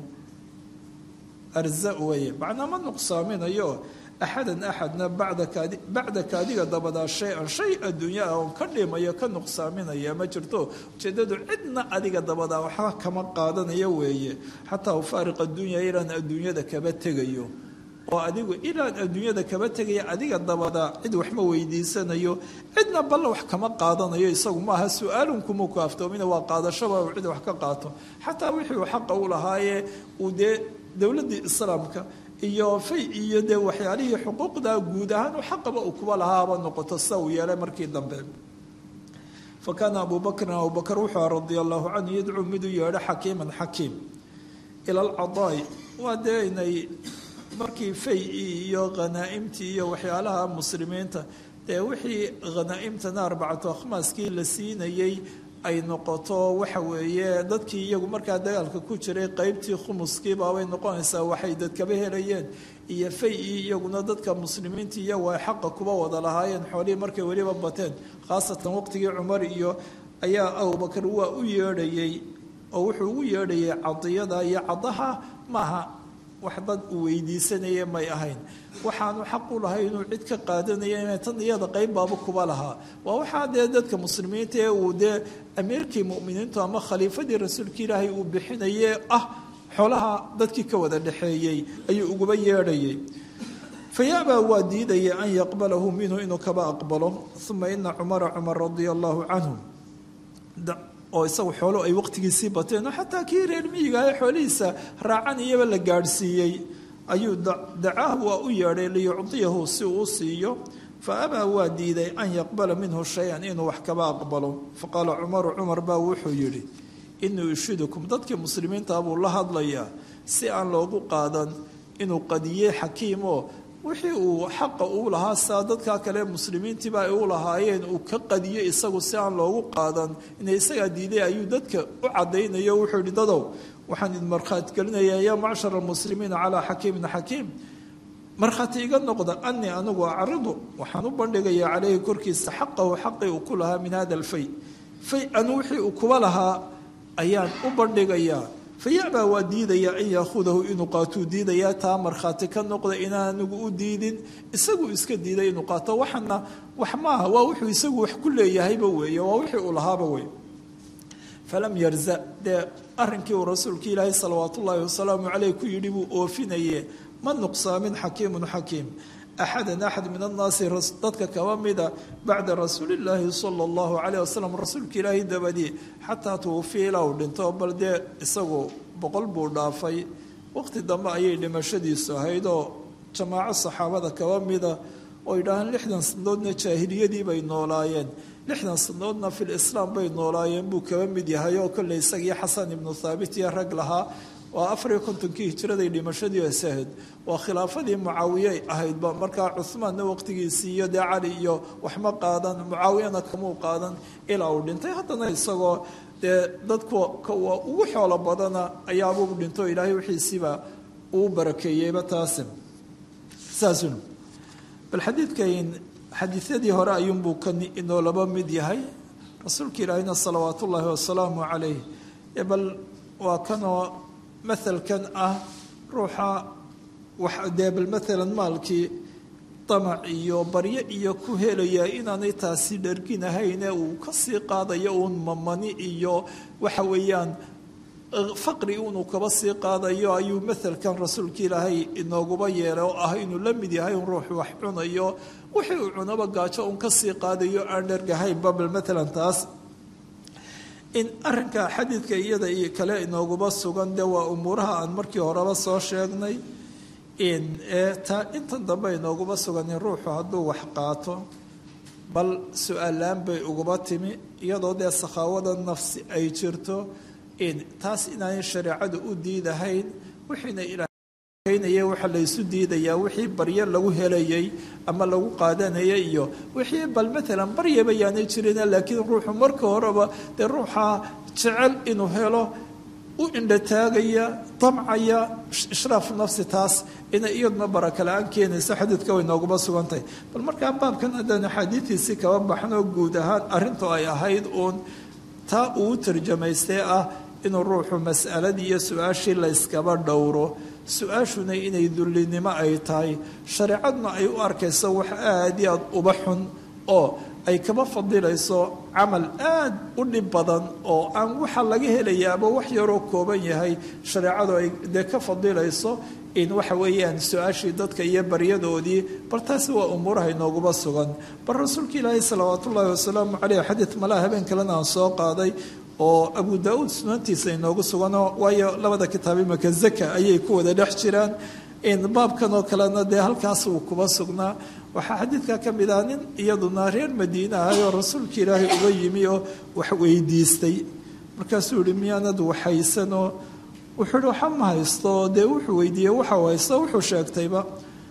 arza weye macnaa ma nuqsaaminayo axadan axadna bacdaka adiga dabadaa shay-an shay adduunya ah oon ka dhimayo ka nuqsaaminaya ma jirto ujeedadu cidna adiga dabadaa waxba kama qaadanayo weeye xataa ufaariq addunya ilaan adduunyada kaba tegayo oo adigu ilaan adduunyada kaba tegaya adiga dabadaa cid waxma weydiisanayo cidna balla wax kama qaadanayo isagu maaha su-aalun kuma ku aftoomina waa qaadashaba uu cid wax ka qaato xataa wixii uu xaqa u lahaayee uu dee dowladdii islaamka iyo fay iyo dee waxyaalihii xuquuqda guud ahaan u xaqaba uu kuba lahaaba noqoto sida uu yeelay markii dambe fa kaana abu bakrin abubakr wuxuu aha radia allahu canhu yadcuu miduu yeedho xakiiman xakiim ila alcadaai waa dee inay markii fay-ii iyo khanaa'imtii iyo waxyaalaha muslimiinta dee wixii khanaa'imtana arbacatu akhmaaskii la siinayey ay noqoto waxa weeye dadkii iyagu markaa dagaalka ku jiray qeybtii khumuskiibaabay noqonaysaa waxay dadkaba helayeen iyo fay-ii iyaguna dadka muslimiinta iyagu ay xaqa kuba wada lahaayeen xoolihii markay weliba bateen khaasatan waqtigii cumar iyo ayaa abubakar waa u yeedhayey oo wuxuu ugu yeedhayay cadiyada iyo cadaha maaha wax dad uu weydiisanaya may ahayn waxaanu xaq u lahay inuu cid ka qaadanaya inay tan iyada qeyb baaba kuba lahaa waa waxaa dee dadka muslimiinta ee uu dee amiirkii mu'miniintu ama khaliifadii rasuulka ilaahay uu bixinaye ah xoolaha dadkii ka wada dhexeeyey ayuu uguba yeedhayay fayaabaa waa diidaya an yaqbalahu minhu inuu kaba aqbalo uma ina cumara cumar radia allahu canhu oo isagu xoolo ay waqtigiisii bateen oo xataa kii reer miyiga ee xoolihiisa raacan iyaba la gaadhsiiyey ayuu dacaahu waa u yeedhay liyucdiyahu si uu siiyo fa abaa waa diiday an yaqbala minhu shay-an inuu wax kaba aqbalo faqaala cumaru cumar baa wuxuu yidhi inuu ishidukum dadkii muslimiinta buu la hadlayaa si aan loogu qaadan inuu qadiyey xakiimoo wixii uu xaqa uu lahaa saa dadkaa kale muslimiintiiba ay u lahaayeen uu ka qadiyo isagu si aan loogu qaadan inay isagaa diiday ayuu dadka u cadaynayo wuxuu yihi dadow waxaan idin markhaati gelinayaa yaa macshar almuslimiina calaa xakiimin xakiim markhaati iga noqda anii anigu acridu waxaan u bandhigayaa caleyhi korkiisa xaqahu xaqii uu ku lahaa min hada alfay fay anu wixii uu kuba lahaa ayaan u bandhigayaa fayabaa waa diidayaa an yaahudahu inuu qaatuu diidayaa taa markhaati ka noqda inaan anigu u diidin isagu iska diiday inuu qaato waxana wax maaha waa wuxuu isagu wax ku leeyahayba weeye waa wixii uu lahaaba wey falam yarza dee arrinkii uu rasuulka ilaahay salawaatu ullaahi wasalaamu caleyh ku yidhi buu oofinaye ma nuqsaamin xakiimun xakiim axadan axad min annaasi dadka kaba mida bacda rasuulillaahi sala allahu caleyh wasalam rasuulka ilaahay dabadii xataa tuwufiya ilaa uu dhinto bal dee isagu boqol buu dhaafay waqti dambe ayay dhimashadiisu ahayd oo jamaaco saxaabada kaba mida oo yidhaahaan lixdan sanadoodna jaahiliyadii bay noolaayeen lixdan sanadoodna fil islaam bay noolaayeen buu kaba mid yahay oo kolley isagii xasan ibnu thaabit iyo rag lahaa waa afariyo kontonkii hijiraday dhimashadii asahayd waa khilaafadii mucaawiyey ahaydba markaa cuhmaanna waqtigiisii iyo dee cali iyo waxma qaadan mucaawiyana kamuu qaadan ilaa uu dhintay haddana isagoo dee dadku waa ugu xoolo badana ayaabuu dhinto ilaahay wixiisiiba uu barakeeyeyba taasi saasun bal xadiidkan xadiisyadii hore ayuunbuu kan inoo laba mid yahay rasuulka ilaahina salawaat ullaahi wasalaamu calayh bal waa kanoo mahalkan ah ruuxa wax dee bal maalan maalkii damac iyo baryo iyo ku helaya inaanay taasi dharginahayne uu kasii qaadayo uun mamani iyo waxa weeyaan faqri inuu kaba sii qaadayo ayuu mahalkan rasuulka ilaahay inooguba yeelay oo ah inuu la mid yahay un ruuxu wax cunayo wixii uu cunaba gaajo uun kasii qaadayo aan dhargahaynba bal maalan taas in arinka xadiidka iyada iyo kale inooguba sugan de waa umuuraha aan markii horeba soo sheegnay taa intan dambe inooguba sugan in ruuxu hadduu wax qaato bal su-aalaan bay uguba timi iyadoo dee sakhaawada nafsi ay jirto taas inaanay shareecadu u diidahayn wixiina ilaahnaya waxa laysu diidayaa wixii baryo lagu helayay ama lagu qaadanayay iyo wixii bal maalan baryaba yaanay jirin laakiin ruuxu marka horeba dee ruuxa jecel inuu helo u indhataagaya damcaya ishraaf nafsi taas inay iyaduna baraka la-aan keenayso xadiidka way nooguba sugantahay bal markaa baabkan haddaan axaadiidiisii kaba baxno guud ahaan arrintu ay ahayd uun taa uu tarjamaystee ah inuu ruuxu mas'aladii iyo su-aashii layskaba dhowro su-aashuna inay dullinimo ay tahay shareecaduna ay u arkayso wax aada iyo aada uba xun oo ay kaba fadilayso camal aad u dhib badan oo aan waxa laga helayaaba wax yaroo kooban yahay shareecadu ay dee ka fadilayso in waxa weeyaan su-aashii dadka iyo baryadoodii bal taasi waa umuuraha inooguba sugan bal rasuulka ilaahi salawaat ullaahi wasalaamu caleyh xadiid malaha habeen kalena aan soo qaaday oo abu daa-uud sunantiisa inoogu sugano waayo labada kitaab imaka zaka ayay ku wada dhex jiraan baabkan oo kalena dee halkaas uu kuba sugnaa waxaa xadiidka ka mid ah nin iyaduna reer madiine ahay oo rasuulka ilaahay uga yimi oo wax weydiistay markaasuu yihi miyaanad waxaysanoo wuxuu ihi waxa ma haysto dee wuxuu weydiiyey waxau haysto wuxuu sheegtayba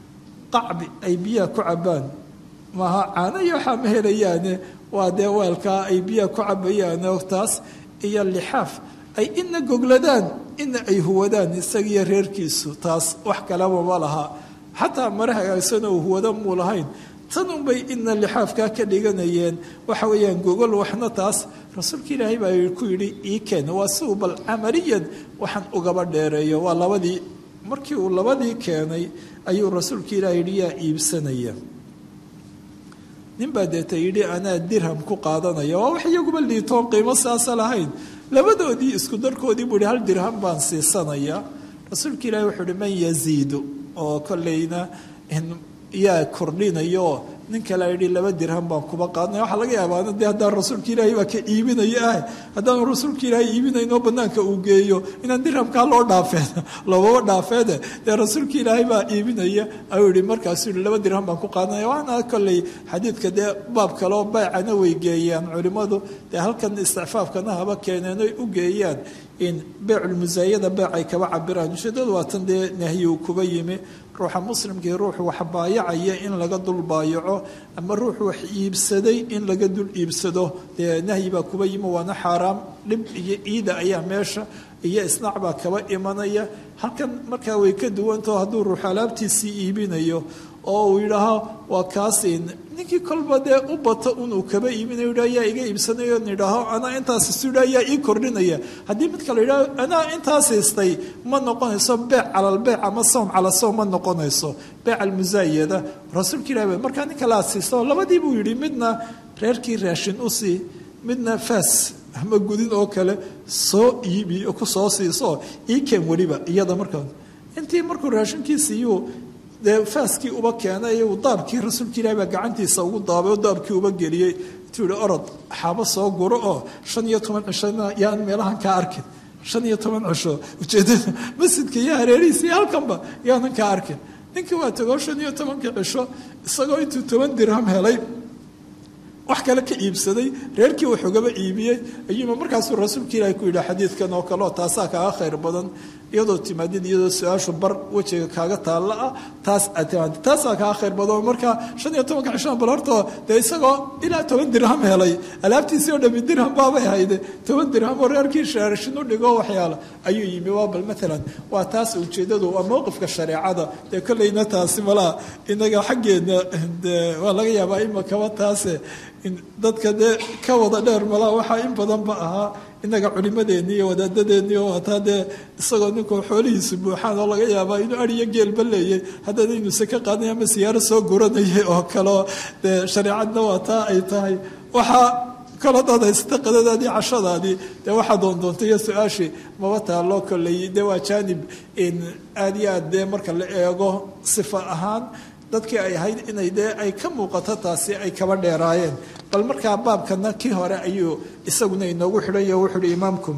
qacbi ay biyaha ku cabaan maaha caano iyo waxaa ma helayaane waa dee weelkaa ay biyaha ku cabayaan oo taas iyo lixaaf ay ina gogladaan ina ay huwadaan isagiiyo reerkiisu taas wax kaleba ma laha xataa mare hagaagsanoo huwado muu lahayn tan unbay ina lixaafkaa ka dhiganayeen waxa weeyaan gogol waxna taas rasuulka ilaahay baa ku yidhi ii keen waa si uu bal camaliyan waxaan ugaba dheereeyo waa labadii markii uu labadii keenay ayuu rasuulka ilaahay yidhi yaa iibsanaya nin baa deeta yidhi anaa dirham ku qaadanaya waa wax iyaguba liitoon qiimo saasa lahayn labadoodii isku darkoodii buu yihi hal dirham baan siisanaya rasuulka ilaahi wuxuu uhi man yaziidu oo kolleyna yaa kordhinayo nin kale yidhi laba dirham baan kuba qaadnaya waxaa laga yaabaana dee haddaan rasuulka ilaahay baa ka iibinayo ah haddaanu rasuulka ilaahay iibinaynoo banaanka uu geeyo inaan dirhamkaa loo dhaafeen loobaba dhaafeede dee rasuulka ilaahay baa iibinaya ayuu yihi markaasuu yihi laba dirham baan ku qaadnaya waana kolley xadiidka dee baab kaleo baycana way geeyaan culimmadu dee halkan isticfaafkana haba keeneen oy u geeyaan in beyculmusaayada beec ay kaba cabiraan ujeedadu waa tan dee nahyi uu kuba yimi ruuxa muslimkii ruux wax baayacaya in laga dul baayaco ama ruux wax iibsaday in laga dul iibsado dee nahyi baa kuba yimi waana xaaraam dhib iyo ciida ayaa meesha iyo isnaac baa kaba imanaya halkan markaa way ka duwantao hadduu ruux alaabtiisii iibinayo oo uu yidhaaho waa kaasi ninkii kolba dee u bato unuu kaba iibinayo yidhaho yaa iga iibsanayo nidhaaho anaa intaas istudhaa yaa ii kordhinaya haddii mid kale yidhaho anaa intaas haystay ma noqonayso beec calal beec ama sawm cala sawm ma noqonayso beec almusaayada rasuulka ilahi ba markaa ninka la asiisto labadii buu yidhi midna reerkii raashin u sii midna faas ama gudin oo kale soo iibi ku soo siiso ii keen weliba iyada markaa intii markuu raashinkii siiyuu dee faaskii uba keenay uu daabkii rasuulka ilahi baa gacantiisa ugu daabay oo daabkii uba geliyey intuu yihi orod xaabo soo guro oo shan iyo toban cishona yaan meelahan kaa arkin shan iyo toban cisho ujeedada masjidka iyo hareerihiisa iyo halkanba yaanan kaa arkin ninkii waa tegoo shan iyo tobankii cisho isagoo intuu toban dirham helay wax kale ka iibsaday reerkii waxoogaba iibiyey ayuuma markaasuu rasuulka ilaahi ku yidhi xadiidkan oo kale oo taasaa kaaga khayr badan iyadoo timaadid iyadoo su-aashu bar wejiga kaaga taalla ah taas aad timaadid taasaa kaaga khayr badan marka shan iyo tobanka cishaan bal horta dee isagoo ilaa toban dirham helay alaabtiisii oo dhami dirham baabay hayde toban dirham oo reerkii shaarashin u dhigo waxyaala ayuu yimi waa bal maalan waa taas ujeedadu waa mowqifka shareecada dee kolleyna taasi malaa inaga xaggeedna de waa laga yaabaa imakaba taase dadka dee ka wada dheer malaa waxaa in badanba ahaa inaga culimadeenni iyo wadaadadeenni oo wataa dee isagoo ninkuu xoolihiisu buuxaan oo laga yaabaa inuu ariyo geelba leeyay haddana inuu saka qaaday ama siyaaro soo guranayay oo kaleo dee shareecadna waa taa ay tahay waxaa kalo dad haysata qadadaadii cashadaadii dee waxaa doondoontay iyo su-aashii maba taaloo kolley dee waa jaanib aad iyo aad dee marka la eego sifa ahaan dadkii ay ahayd inay dee ay ka muuqato taasi ay kaba dheeraayeen bal markaa baabkana kii hore ayuu isaguna inoogu xidhan yaho wuxu uhi imaamkum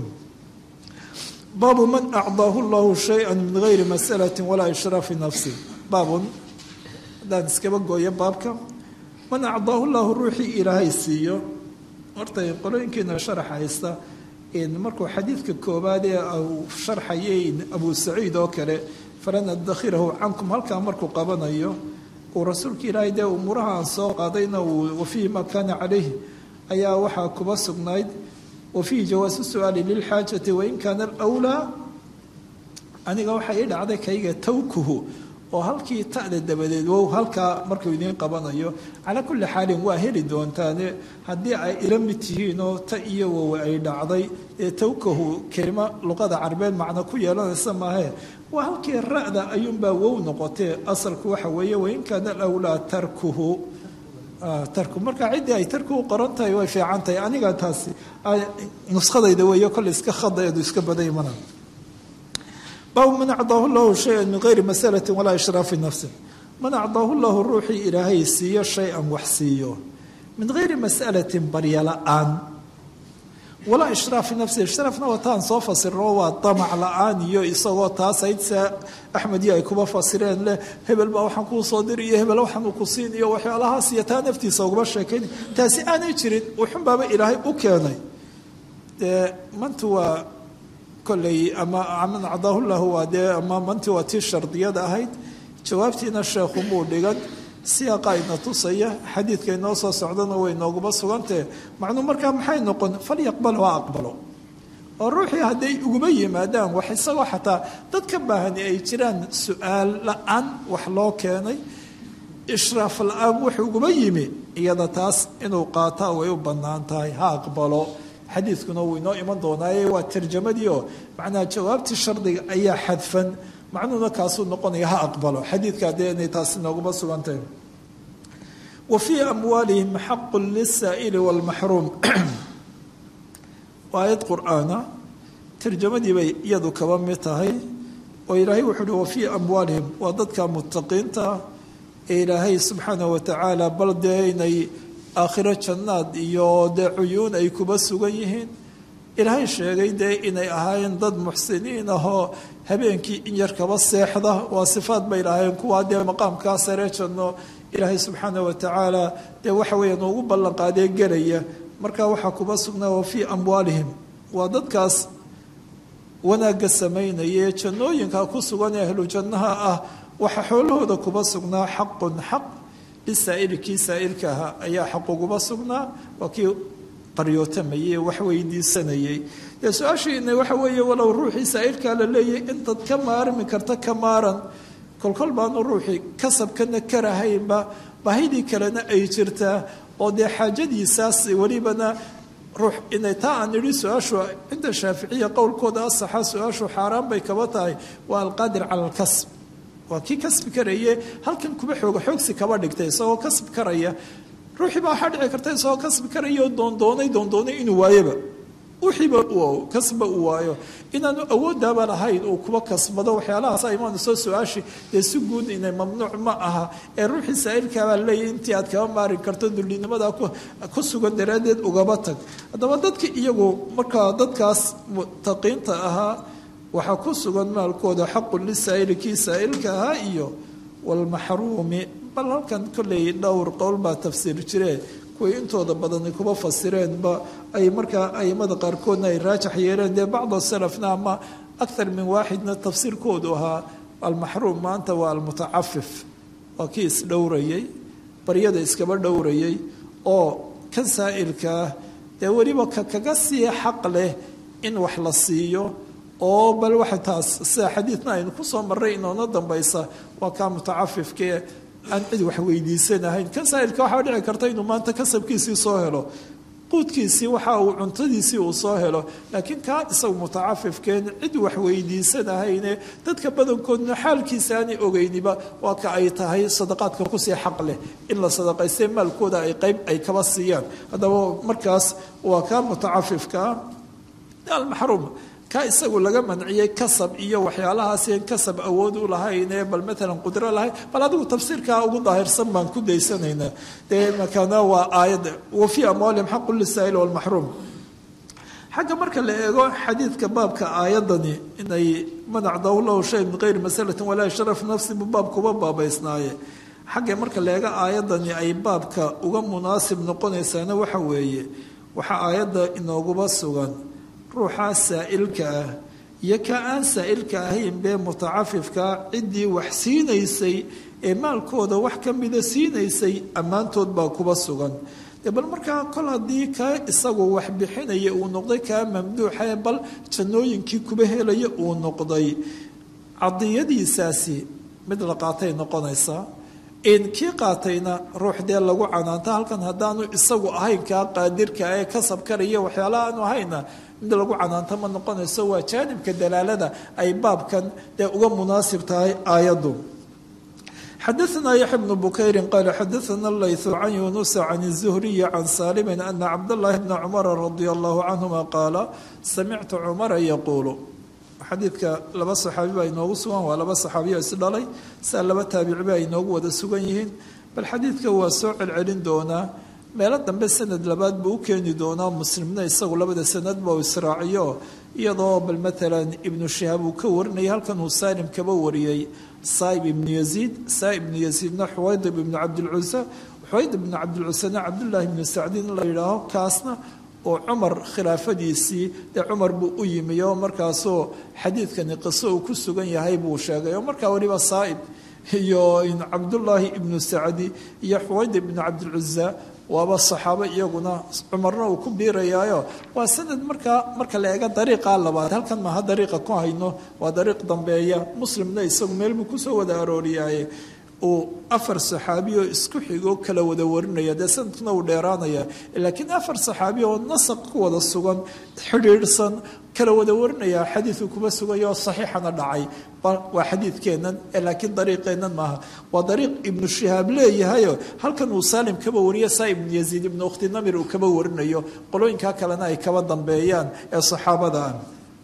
baabu man acdaahu llahu shaya min gayri masalati walaa ishraafi nafsi baabun haddaan iskaba gooyo baabka man acdaahu llahu ruuxii ilaahay siiyo horta qolooyinkiina sharax haysta markuu xadiidka koobaad ee uu sharxayay abu saciid oo kale falan adakhirahu cankum halkaa markuu qabanayo uu rasuulka ilaahay dee umuuraha aan soo qaadayna uu wafiihi maa kaana calayhi ayaa waxaa kuba sugnayd wafiihi jawaasu su-aali lilxaajati wain kaana alwlaa aniga waxaa ii dhacday kayga tawkuhu oo halkii ta'da dabadeed wow halkaa markuu idiin qabanayo calaa kulli xaalin waa heli doontaane haddii ay ila mid tihiin oo ta iyo wow ay dhacday ee tawkahu kelimo luqada carabeed macno ku yeelanaysa maahee waa halkii ra'da ayuunbaa wow noqotee asalku waxa weeye wain kaana alwlaa tarkuhu tarku marka ciddii ay tarkuhu qoran tahay way fiican tahay aniga taasi nuskadayda weeye kolle iska khadaeedu iska baday mana baabu man acdaahu llahu shaya min gayri masalati walaa ishraafi nafsi man acdaahu llahu ruuxii ilaahay siiyo shay-an wax siiyo min gayri masalatin barya la-aan walaa ishraafi nafsi ishraafna wataan soo fasirno waa damac la-aan iyo isagoo taas aydsa axmed iyo ay kuba fasireen leh hebel baa waxaan kuu soo diri iyo hebel waxaan ku siin iyo waxyaalahaas iyo taa naftiisa uguma sheekayn taasi aanay jirin wuxunbaaba ilaahay u keenay dee mantu waa kolley ama man acdaahu lahu waa dee ama manti waa tii shardiyada ahayd jawaabtiina sheekhu muu dhigan siyaaqa ina tusaya xadiidka inoo soo socdana way nooguba sugantahe macnuu markaa maxay noqon falyaqbal ha aqbalo oo ruuxii hadday uguma yimaadaan wax isagoo xataa dad ka baahani ay jiraan su-aal la-aan wax loo keenay ishraaf la-aan wax uguma yimi iyada taas inuu qaataa way u bannaan tahay ha aqbalo xadiidkuna wuu inoo iman doonaaye waa tarjamadii oo macnaha jawaabtii shardiga ayaa xadfan macnuhuna kaasuu noqonaya ha aqbalo xadiidka dee inay taasi nooguma sugantahay wa fii amwaalihim xaqu lisaa'ili waalmaxruum waa aayad qur-aana tarjamadii bay iyadu kaba mid tahay oo ilaahay wuxuu uhi wa fii amwaalihim waa dadka mutaqiinta ee ilaahay subxaanahu watacaala bal dee inay aakhiro jannaad iyo dee cuyuun ay kuba sugan yihiin ilaahay sheegay dee inay ahaayeen dad muxsiniin ahoo habeenkii in yar kaba seexda waa sifaad bay lahaayeen kuwaa dee maqaamkaa saree janno ilaahay subxaana wa tacaala dee waxa weeyaan ugu ballanqaadee gelaya marka waxaa kuba sugnaa wa fii amwaalihim waa dadkaas wanaagga samaynaya ee jannooyinka ku sugan ee ahlu jannaha ah waxaa xoolahooda kuba sugnaa xaqun xaq lisaa'ili kii saa'ilka ahaa ayaa xaq uguba sugnaa waa kii qaryootamayey wax weydiisanayey dee su-aashiina waxa weeye walow ruuxii saa'ilkaa la leeyahy intaad ka maarmi karta ka maaran kolkol baanu ruuxii kasabkana karahaynba baahidii kalena ay jirtaa oo dee xaajadiisaas welibana ruux inay taa aan idhi su-aashu cinda shaaficiya qowlkooda asaxa su-aashu xaaraan bay kaba tahay waa alqaadir cala alkasb waa kii kasbi karaye halkan kuba xooga xoogsi kaba dhigtay isagoo kasbi karaya ruuxii baa waxaa dhici karta isagoo kasbi karaya oo doondoonay doondoonay inuu waayaba wixiiba kasba uu waayo inaanu awooddaaba lahayn uu kuba kasbado waxyaalahaas imaanayso su-aashi dee si guud inay mamnuuc ma aha ee ruuxii saa'ilkaabaa leeyahy intii aad kaba maari karto dullinimadaa ku sugan daraaddeed ugaba tag haddaba dadka iyagu markaa dadkaas mutaqiinta ahaa waxaa ku sugan maalkooda xaqun lisaa'ili kii saa'ilka ahaa iyo walmaxruumi bal halkan kolley dhowr qowl baa tafsiir jiree kuway intooda badani kuba fasireenba ay markaa aimada qaarkoodna ay raajax yeeleen dee bacda salafna ama akthar min waaxidna tafsiirkoodu ahaa almaxruum maanta waa almutacafif waa kii isdhowrayay baryada iskaba dhowrayay oo kan saa'ilkaah dee weliba ka kaga sii xaq leh in wax la siiyo oo bal waxa taas sida xadiidna aynu kusoo marray inoona dambaysa waa kaa mutacafifkee aan cid wax weydiisanahayn kan saa'ilka waxaa dhici karta inuu maanta kasabkiisii soo helo quudkiisii waxa uu cuntadiisii uu soo helo laakiin kaa isagu mutacafifkeen cid wax weydiisanahayne dadka badankoodna xaalkiisa aanay ogeyniba waa ka ay tahay sadaqaadka kusii xaq leh in la sadaqaystay maalkooda ay qayb ay kaba siiyaan haddaba markaas waa kaa mutacafifkaa almaxruum ka isagu laga manciyey kasab iyo waxyaalahaasn kasab awood u lahaynee bal maalan qudro lahayn bal adigu tafsiirkaa ugu daahirsan baan ku daysanaynaa dee makana waa aayadda wa fii amwaalihim xaqu lisaa'il walmaxruum xagga marka la eego xadiidka baabka aayadani inay manac dowlow shay min geyri masalatin walaa sharaf nafsi buu baabkuba baabaysnaaye xagga marka la eego aayadani ay baabka uga munaasib noqonaysaana waxa weeye waxaa aayadda inooguba sugan ruuxaa saa'ilka ah iyo ka aan saa'ilka ahayn bee mutacafifkaa ciddii wax siinaysay ee maalkooda wax ka mida siinaysay ammaantood baa kuba sugan dee bal markaa kol haddii kaa isagu wax bixinaya uu noqday kaa mamduuxae bal jannooyinkii kuba helaya uu noqday cadiyadiisaasi mid la qaatay noqonaysaa kii qaatayna ruux dee lagu canaanta halkan haddaanu isagu ahayn kaa qaadirka ee kasab karaya waxyaalaha aanu ahayna mid lagu canaanta ma noqonayso waa jaanibka dalaalada ay baabkan dee uga munaasib tahay aayaddu xadaثna yaxya bnu bukayri qaala xadaثna layثu can yunusa can الzuhriyi can saalimi ana cabdاllahi bna cumara radia allahu canhuma qaala samictu cumara yaquulu xadiidka laba saxaabi baa inoogu sugan waa laba saxaabiyo isdhalay saa laba taabici baa inoogu wada sugan yihiin bal xadiidka waa soo celcelin doonaa meelo dambe sanad labaad buu u keeni doonaa muslimna isagu labada sanadba uu israaciyo iyadoo bal maalan ibnu shihaab uu ka warinayay halkan uu saalim kaba wariyey saaib ibnu yaziid saaib ibnu yaziidna xuwaydib ibnu cabdilcusa xuwayd ibnu cabdilcusana cabdullaahi ibnu sacdiin la yidhaaho kaasna oo cumar khilaafadiisii dee cumar buu u yimi oo markaasoo xadiidkani qiso uu ku sugan yahay buu sheegay oo markaa weliba saaib iyo cabdullaahi ibnu sacdi iyo xuwayd ibnu cabdilcusa waaba saxaabo iyaguna cumarna uu ku biirayaayo waa sanad markaa marka la eega dariiqa labaad halkan maaha dariiqa ku hayno waa dariiq dambeeya muslimna isagu meel buu kusoo wada arooriyaaye uu afar saxaabi oo isku xigoo kala wada warinaya dee sanadkuna uu dheeraanaya laakiin afar saxaabi oo nasaq ku wada sugan xidhiidhsan kala wada warinaya xadiidku kuma sugayo oo saxiixana dhacay waa xadiidkeennan laakiin dariiqeennan maaha waa dariiq ibnu shihaab leeyahayo halkan uu saalim kaba wariyo saa ibnu yaziid ibnu ukhti namir uu kaba warinayo qolooyinkaa kalena ay kaba dambeeyaan ee saxaabada ah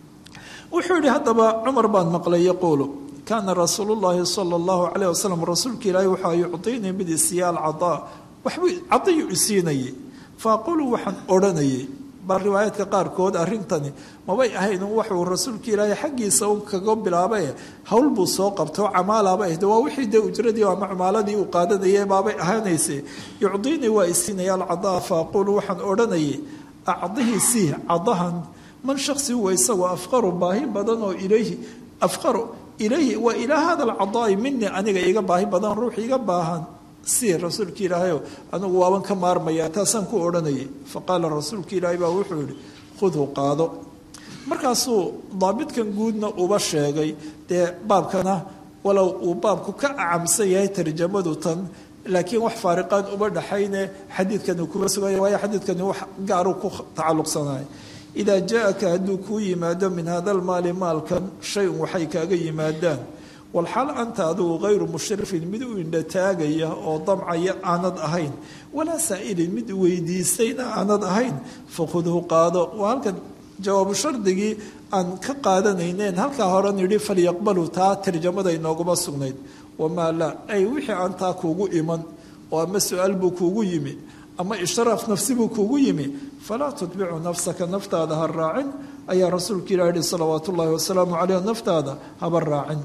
wuxuu yihi haddaba cumar baan maqlay yaquulu kaana rasuulu llaahi sala allahu calayh wasalam rasuulka ilaahi waxaa yucdiinii mid isiiya alcadaa waxbuu cadayu isiinayay fa aqulu waxaan odhanayay bal riwaayaadka qaarkood arrintani mabay ahayn waxuu rasuulka ilaahay xaggiisa un kaga bilaabae howl buu soo qabtoo camaalaaba ahde waa wixii dee ujradii ama cumaaladii uu qaadanayay baabay ahaanayse yucdiinii waa isiinaya alcadaa fa aqulu waxaan odhanayay acdihii sii cadahan man shaksi huwa isagoo afqaru baahi badan oo ilayhi afqaru ilayhi waa ilaa hada alcadaai mini aniga iga baahi badan ruux iga baahan si rasuulka ilaahayo anigu waaban ka maarmaya taasaan ku odhanayay faqaala rasuulka ilaahay baa wuxuu yihi khudhu qaado markaasuu daabitkan guudna uba sheegay dee baabkana walow uu baabku ka acamsan yahay tarjamadu tan laakiin wax faariqaan uma dhaxayne xadiidkani kuba suganya waayo xadiidkani wax gaaru ku tacalluqsanay idaa jaa-aka hadduu kuu yimaado min hada almaali maalkan shay-un waxay kaaga yimaadaan walxal anta adigu hayru mushrifin mid u indhataagaya oo damcaya aanad ahayn walaa saa'ilin mid weydiisayna aanad ahayn fakhudhu qaado waa halkan jawaabu shardigii aan ka qaadanayneen halkaa hore nidhi falyaqbalu taa tarjamada inooguma sugnayd wamaa laa ay wixii aan taa kuugu iman oo ama su-aal buu kuugu yimi ama ishraaf nafsi buu kuugu yimi falaa tutbicu nafsaka naftaada ha raacin ayaa rasuulka ilah yihi salawaatu ullaahi wasalaamu caleyh naftaada haba raacin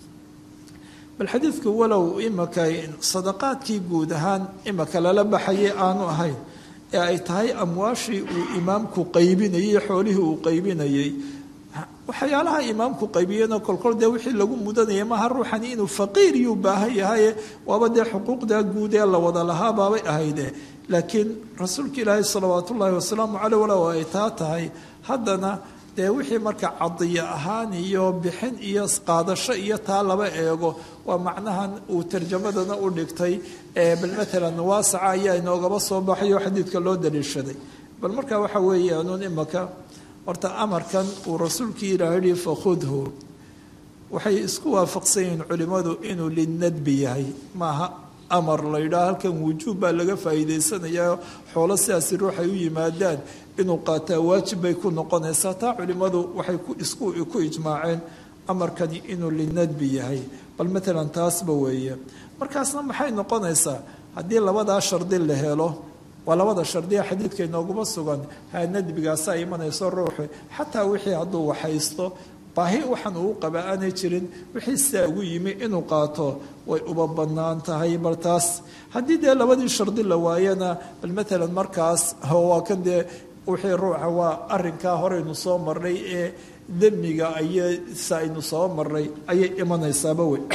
bal xadiidku walow imaka sadaqaadkii guud ahaan imaka lala baxayay aanu ahayn ee ay tahay amwaashii uu imaamku qaybinayey xoolihii uu qaybinayey waxyaalaha imaamku qaybiyena kolkol dee wixii lagu mudanaya maaha ruuxani inuu faqiir yuu baahan yahaye waaba dee xuquuqda guud ee la wada lahaa baabay ahayde laakiin rasuulka ilaahi salawaat ullaahi wasalaamu caleyh walow ay taa tahay haddana dee wixii marka cadiyo ahaan iyo bixin iyo qaadasho iyo taa laba eego waa macnahan uu tarjamadana u dhigtay bal maalan waasaca ayaa inoogaba soo baxayo xadiidka loo daliishaday bal marka waxa weeyaanuun imaka horta amarkan uu rasuulkii ilaah yihi fakhudhu waxay isku waafaqsan yihiin culimmadu inuu linadbi yahay maaha amar la yidhaha halkan wujuub baa laga faa'iidaysanayaa xoolo sidaasi ruuxay u yimaadaan inuu qaataa waajib bay ku noqonaysaa taa culimmadu waxay isku ku ijmaaceen amarkani inuu linadbi yahay bal maalan taasba weeye markaasna maxay noqonaysaa haddii labadaa shardi la helo waa labada shardiya xadiidka inooguma sugan ha nadbigaasaa imanayso ruuxu xataa wixii hadduu waxaysto baahi waxaan uu qaba aanay jirin wixii sidaa ugu yimi inuu qaato way uba bannaan tahay bal taas haddii dee labadii shardi la waayana bal maalan markaas waa kan dee wixii ruuxa waa arinkaa horeynu soo marnay ee demiga aysa aynu soo marnay ayay imanaysaaba wey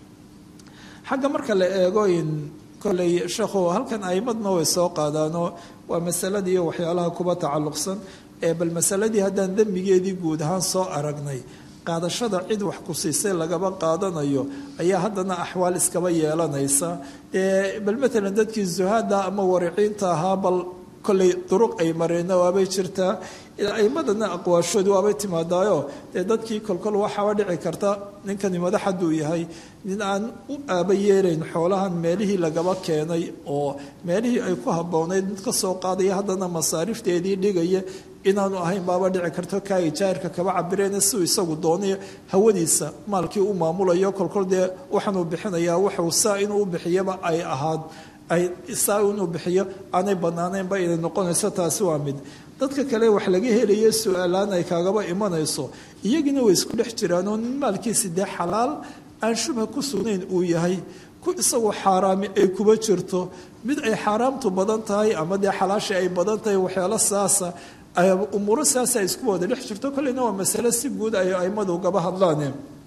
xagga marka la eego in kolley sheekhu halkan aimadna way soo qaadaanoo waa masaladii iyo waxyaalaha kuba tacalluqsan ee bal masaladii haddaan dembigeedii guud ahaan soo aragnay qaadashada cid wax ku siisay lagaba qaadanayo ayaa haddana axwaal iskaba yeelanaysa bal maalan dadkii zuhaada ama wariciinta ahaa bal kolley duruq ay mareenna waabay jirtaa aimadana aqwaashoodu waabay timaadaayo dee dadkii kolkol waxaaba dhici karta ninkani madax hadduu yahay nin aan u aaba yeelayn xoolahan meelihii lagaba keenay oo meelihii ay ku habboonayd mid ka soo qaadaya haddana masaarifteedii dhigaya inaanu ahayn baaba dhici karto kaa ijaarka kaba cabireen siuu isagu doonay hawadiisa maalkii u maamulayo kolkol dee waxaanuu bixinayaa waxuu saa inuu u bixiyaba ay ahaad ay saa inuu bixiyo aanay banaanaynba inay noqonayso taasi waa mid dadka kale wax laga helayo su-aalaan ay kaagaba imanayso iyagina way isku dhex jiraanoo nin maalkiisi dee xalaal aan shubha ku sugnayn uu yahay ku isagoo xaaraami ay kuba jirto mid ay xaaraamtu badan tahay ama dee xalaashii ay badan tahay waxyaalo saasa umuuro saasa isku wada dhex jirto kolleyna waa masale si guud ay aimadu gaba hadlaan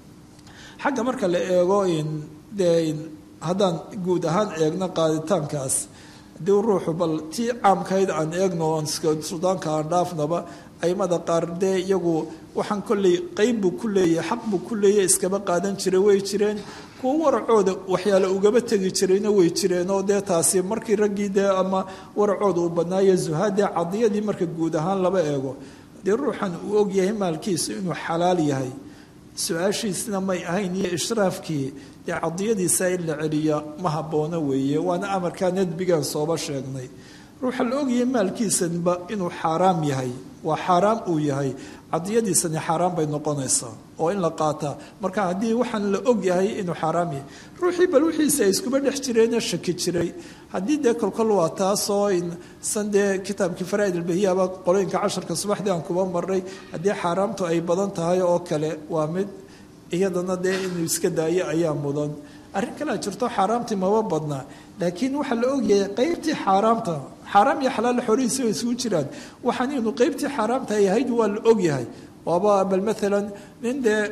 xagga marka la eego dee haddaan guud ahaan eegno qaaditaankaas haddii ruuxu bal tii caamkayd aan eegno oon sudaanka aan dhaafnaba aimada qaar dee iyagu waxaan kolley qeyb buu ku leeyahay xaq buu ku leeyahay iskaba qaadan jiray way jireen kuwo waracooda waxyaale ugaba tegi jirayna way jireen oo dee taasi markii raggii dee ama waracooda uu badnaayo zuhaadee cadiyadii marka guud ahaan laba eego dee ruuxan uu ogyahay maalkiisu inuu xalaal yahay su-aashiisna may ahayn iyo ishraafkii dee cadiyadiisa in la celiya ma haboono weeye waana amarkaa nadbigaan sooba sheegnay ruuxa la ogyahay maalkiisanba inuu xaaraam yahay waa xaaraam uu yahay cadiyadiisani xaaraan bay noqonaysaa oo in la qaataa marka haddii waxaan la og yahay inuu xaaraam yahay ruuxii bal wixiisa ay iskuba dhex jireene shaki jiray haddii dee kolkol waa taasoo san dee kitaabkii faraaid albahiyaaba qolooyinka casharka subaxdii aan kuba marnay haddii xaaraamtu ay badan tahay oo kale waa mid iyadana dee inuu iska daayo ayaa mudan arrin kalea jirto xaaraamtii maba badnaa laakiin waxaa la ogyahay qeybtii xaaraamta xaaraam iyo xalaal xorihiisi way isugu jiraan waxaan inuu qeybtii xaaraamta ay ahayd waa la ogyahay waaba bal maalan nin dee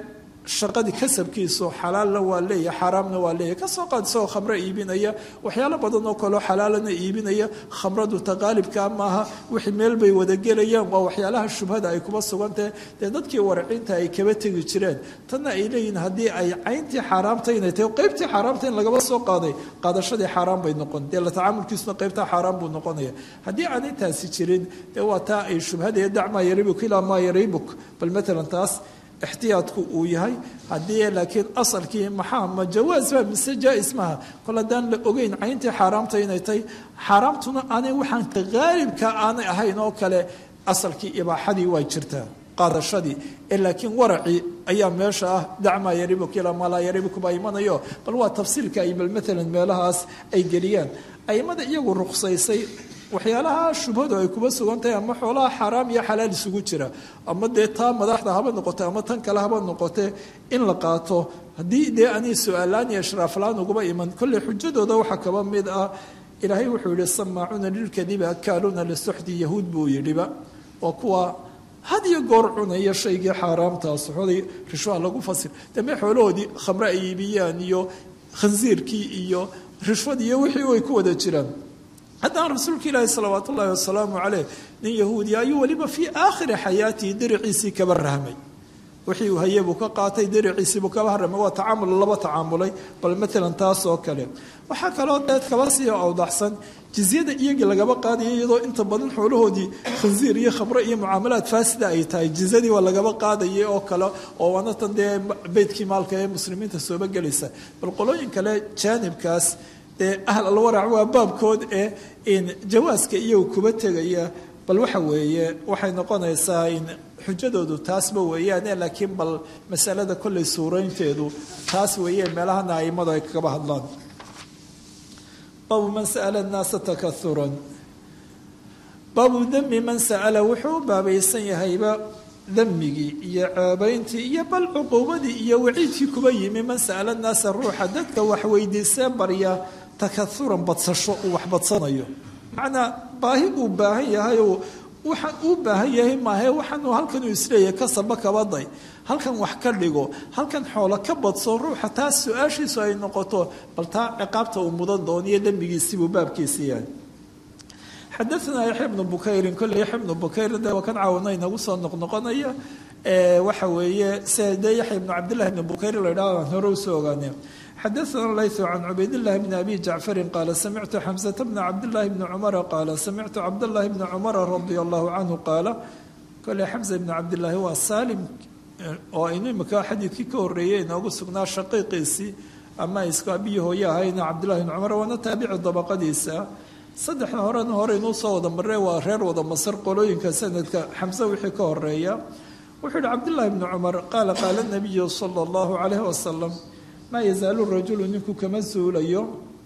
shaqadii kasabkiisu xalaalna waa leeyahy xaaraamna waa leeyahy kasoo qaad isagoo khamro iibinaya waxyaalo badan oo kaleo xalaalana iibinaya khamradu taqaalibkaa maaha wixii meel bay wada gelayaan waa waxyaalaha shubhada ay kuba sugantahe dee dadkii waracinta ay kaba tegi jireen tanna ay leeyihiin haddii ay cayntii xaaraamta inay tahay qeybtii xaaraamta in lagaba soo qaaday qaadashadii xaaraan bay noqon dee la tacaamulkiisuna qeybtaa xaaraan buu noqonaya haddii aanay taasi jirin dee waa taa ay shubhadaya dacmaa yaribuk ilaa maa yaribuk bal matalan taas ixtiyaadku uu yahay haddii laakiin asalkii maxaa ma jawaasba mise jaa-is maaha kol haddaan la ogeyn cayntii xaaraamta inay tahay xaaraamtuna aanay waxaan haalibka aanay ahayn oo kale asalkii ibaaxadii waa jirtaa qaadashadii ee laakiin waracii ayaa meesha ah dacmaa yaribuk ilaa maa laa yaribuk baa imanayo bal waa tafsiilka ay bal matalan meelahaas ay geliyaan aimada iyagu ruqsaysay waxyaalaha shubhadu ay kuba sugan tahay ama xoolaha xaaraam iyo xalaal isugu jira ama dee taa madaxda haba noqote ama tan kale haba noqote in la qaato haddii dee ani su-aalaan iyo ishraaflaan uguba iman kolley xujadooda waxaa kaba mid ah ilaahay wuxuu yihi samaacuuna lilkadibi akaaluuna lisuxdi yahuud buu yidhiba oo kuwa had iyo goor cunaya shaygii xaaraamtaa suxoday rishwaha lagu fasir dambe xoolahoodii khamre ay iibiyaan iyo khansiirkii iyo rishwad iyo wixii way ku wada jiraan haddana rasuulka ilaahi salawaat ullaahi wasalaamu caleyh nin yahuudiya ayuu weliba fii aakhiri xayaatihi diriciisii kaba rahmay wixii uu haye buu ka qaatay diriciisiibuu kaba haramay waa tacaamul laba tacaamulay bal matalan taas oo kale waxaa kaloo deed kaba sii awdaxsan jizyada iyagii lagaba qaadaya iyadoo inta badan xoolahoodii khansiir iyo khamro iyo mucaamalaad faasida ay tahay jizyadii waa lagaba qaadaya oo kale oo waana tan dee beydkii maalka ee muslimiinta sooba gelaysa bal qolooyin kale jaanibkaas dee ahl alwarac waa baabkood ee in jawaaska iyagu kuba tegaya bal waxa weeye waxay noqonaysaa in xujadoodu taasba weeyaane laakiin bal masalada kolley suuraynteedu taas weeye meelahana aimadu ay kagaba hadlaan baabu man sa'ala annaasa takauran baabu dami man sa'ala wuxuu u baabaysan yahayba damigii iyo ceebayntii iyo bal cuquubadii iyo waciidkii kuba yimi man sa'ala annaasa ruuxa dadka wax weydiisee barya takauran badsasho uu wax badsanayo macnaa baahi uu baahan yahayoo waxaan uu baahan yahay maahe waxaanuu halkanuu isleeyahay kasaba kabaday halkan wax ka dhigo halkan xoolo ka badso ruuxa taas su-aashiisu ay noqoto bal taa ciqaabta uu mudan dooniyo dembigiisibuu baabkiisi yahay xadaanaa yaxya bnu bukayrin kolley yaxya bnu bukayr de waa kan caawina inagu soo noqnoqonaya waxa weeye sida dee yaxya bnu cabdillahi bni bukayr la idhaha aan hore usoo ogaane xadaana laythu can cubaydillahi bni abi jacfarin qaala samictu xamsata bna cabdillahi bni cumara qaala samictu cabdallahi bni cumara radia allahu canhu qaala kolley xamsa bni cabdillaahi waa saalim oo aynu imika xadiidkii ka horreeyey inoogu sugnaa shaqiiqiisii ama isku abiyi hooye ahayna cabdillahi bni cumar waana taabici dabaqadiisa saddexda horena hore inuu soo wada marre waa reer wada masar qolooyinka sanadka xamse wixii ka horeeya wuxuu yihi cabdillahi bni cumar qaala qaala nabiyu sala allahu calayhi wasalam maa yazaalu rajulu ninku kama suulayo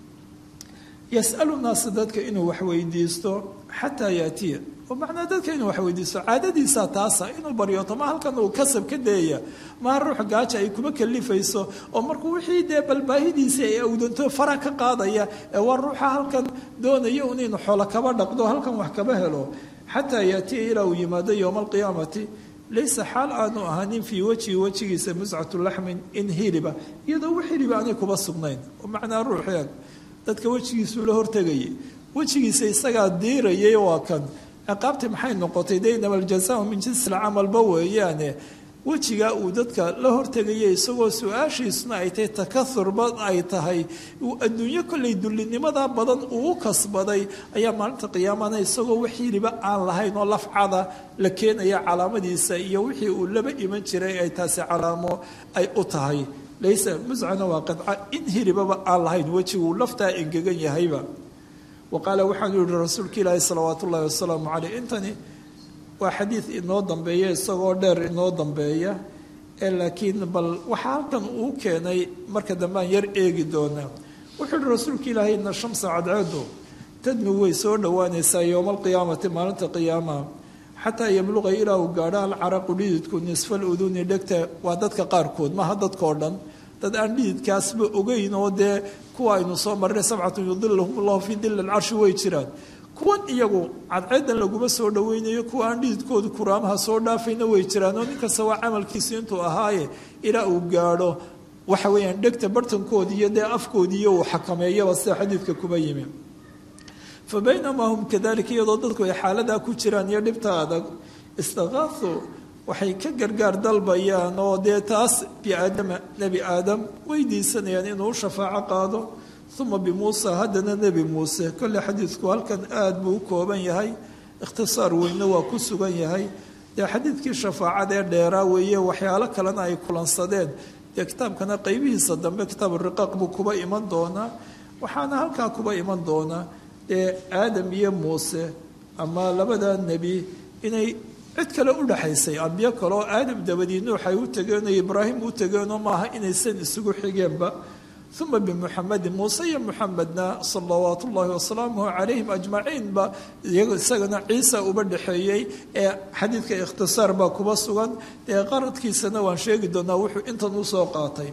yasalu naasa dadka inuu wax weydiisto xataa yaatiya oo macnaa dadka inuu wax weydiisto caadadiisa taasa inuu baryoto ma halkan uu kasab ka dayaya maha ruux gaaja ay kuma kalifayso oo markuu wixii dee balbaahidiisii ay awdanto fara ka qaadaya ee waa ruuxa halkan doonaya un inu xoolo kaba dhaqdo halkan wax kaba helo xataa yaatiya ilaa uu yimaado yowma alqiyaamati laysa xaal aanu ahaanin fii wejhi wejigiisa muscatu laxmin in hiliba iyadoo wax hiliba aanay kuba sugnayn oo macnaa ruuxeeg dadka wejigiisuu la hortegayay wejigiisa isagaa diirayay waa kan ciqaabtii maxay noqotay de inama aljazaau min jinsi lcamalba weeyaane wejigaa uu dadka la hortegaya isagoo su-aashiisuna ay tahay takahurba ay tahay uu adduunyo kollay dullinimada badan uu u kasbaday ayaa maalinta qiyaamana isagoo wax hiliba aan lahayn oo lafcada la keenaya calaamadiisa iyo wixii uu laba iman jiray ay taasi calaamo ay u tahay laysa muscana waa qadca in hilibaba aan lahayn wejiguu laftaa engegan yahayba wa qaala waxaanu yihi rasuulka ilaahi salawaat ullahi wasalaamu caleyh intani waa xadiid inoo dambeeya isagoo dheer inoo dambeeya ee laakiin bal waxaa halkan uu keenay marka dambe aan yar eegi doonaa wuxuu yihi rasuulka ilaahay ina shamsa cadceedu tadnu way soo dhowaanaysaa yowma alqiyaamati maalinta qiyaamaha xataa yabluqa ilaa uu gaadho alcaraqu dhididku nisfal uduni dhegta waa dadka qaarkood maaha dadkao dhan dad aan dhididkaasba ogeyn oo dee kuwa aynu soo marray sabcatun yudilahum allahu fii dili alcarshi way jiraan kuwan iyagu cadceedan laguma soo dhaweynayo kuwa aan dhididkoodu kuraamaha soo dhaafayna way jiraan oo nin kasta waa camalkiisu intuu ahaaye ilaa uu gaadho waxa weeyaan dhegta bartankoodi iyo dee afkoodiiyo uu xakameeyaba sida xadiidka kuba yimi fa baynamaa hum kadalika iyadoo dadku ay xaaladaa ku jiraan iyo dhibta adag istakaasuu waxay ka gargaar dalbayaan oo dee taas biaadama nebi aadam weydiisanayaan inuu shafaaco qaado uma bimuusa haddana nebi muuse kolley xadiidku halkan aada buu u kooban yahay ikhtisaar weyne waa ku sugan yahay dee xadiidkii shafaacada ee dheeraa weeye waxyaalo kalena ay kulansadeen dee kitaabkana qeybihiisa dambe kitaab riqaaq buu kuba iman doonaa waxaana halkaa kuba iman doonaa dee aadam iyo muuse ama labada nebi inay cid kale u dhexaysay ambiyo kale oo aadam dabadii nuux ay u tegeen oo ibraahim u tegeenoo maaha inaysan isugu xigeenba uma bimuxamedin muuse iyo muxamedna salawaat ullaahi wasalaamuhu calayhim ajmaciinba isagana ciisa uba dhexeeyey ee xadiidka ikhtisaar baa kuba sugan ee qaradkiisana waan sheegi doonaa wuxuu intan usoo qaatay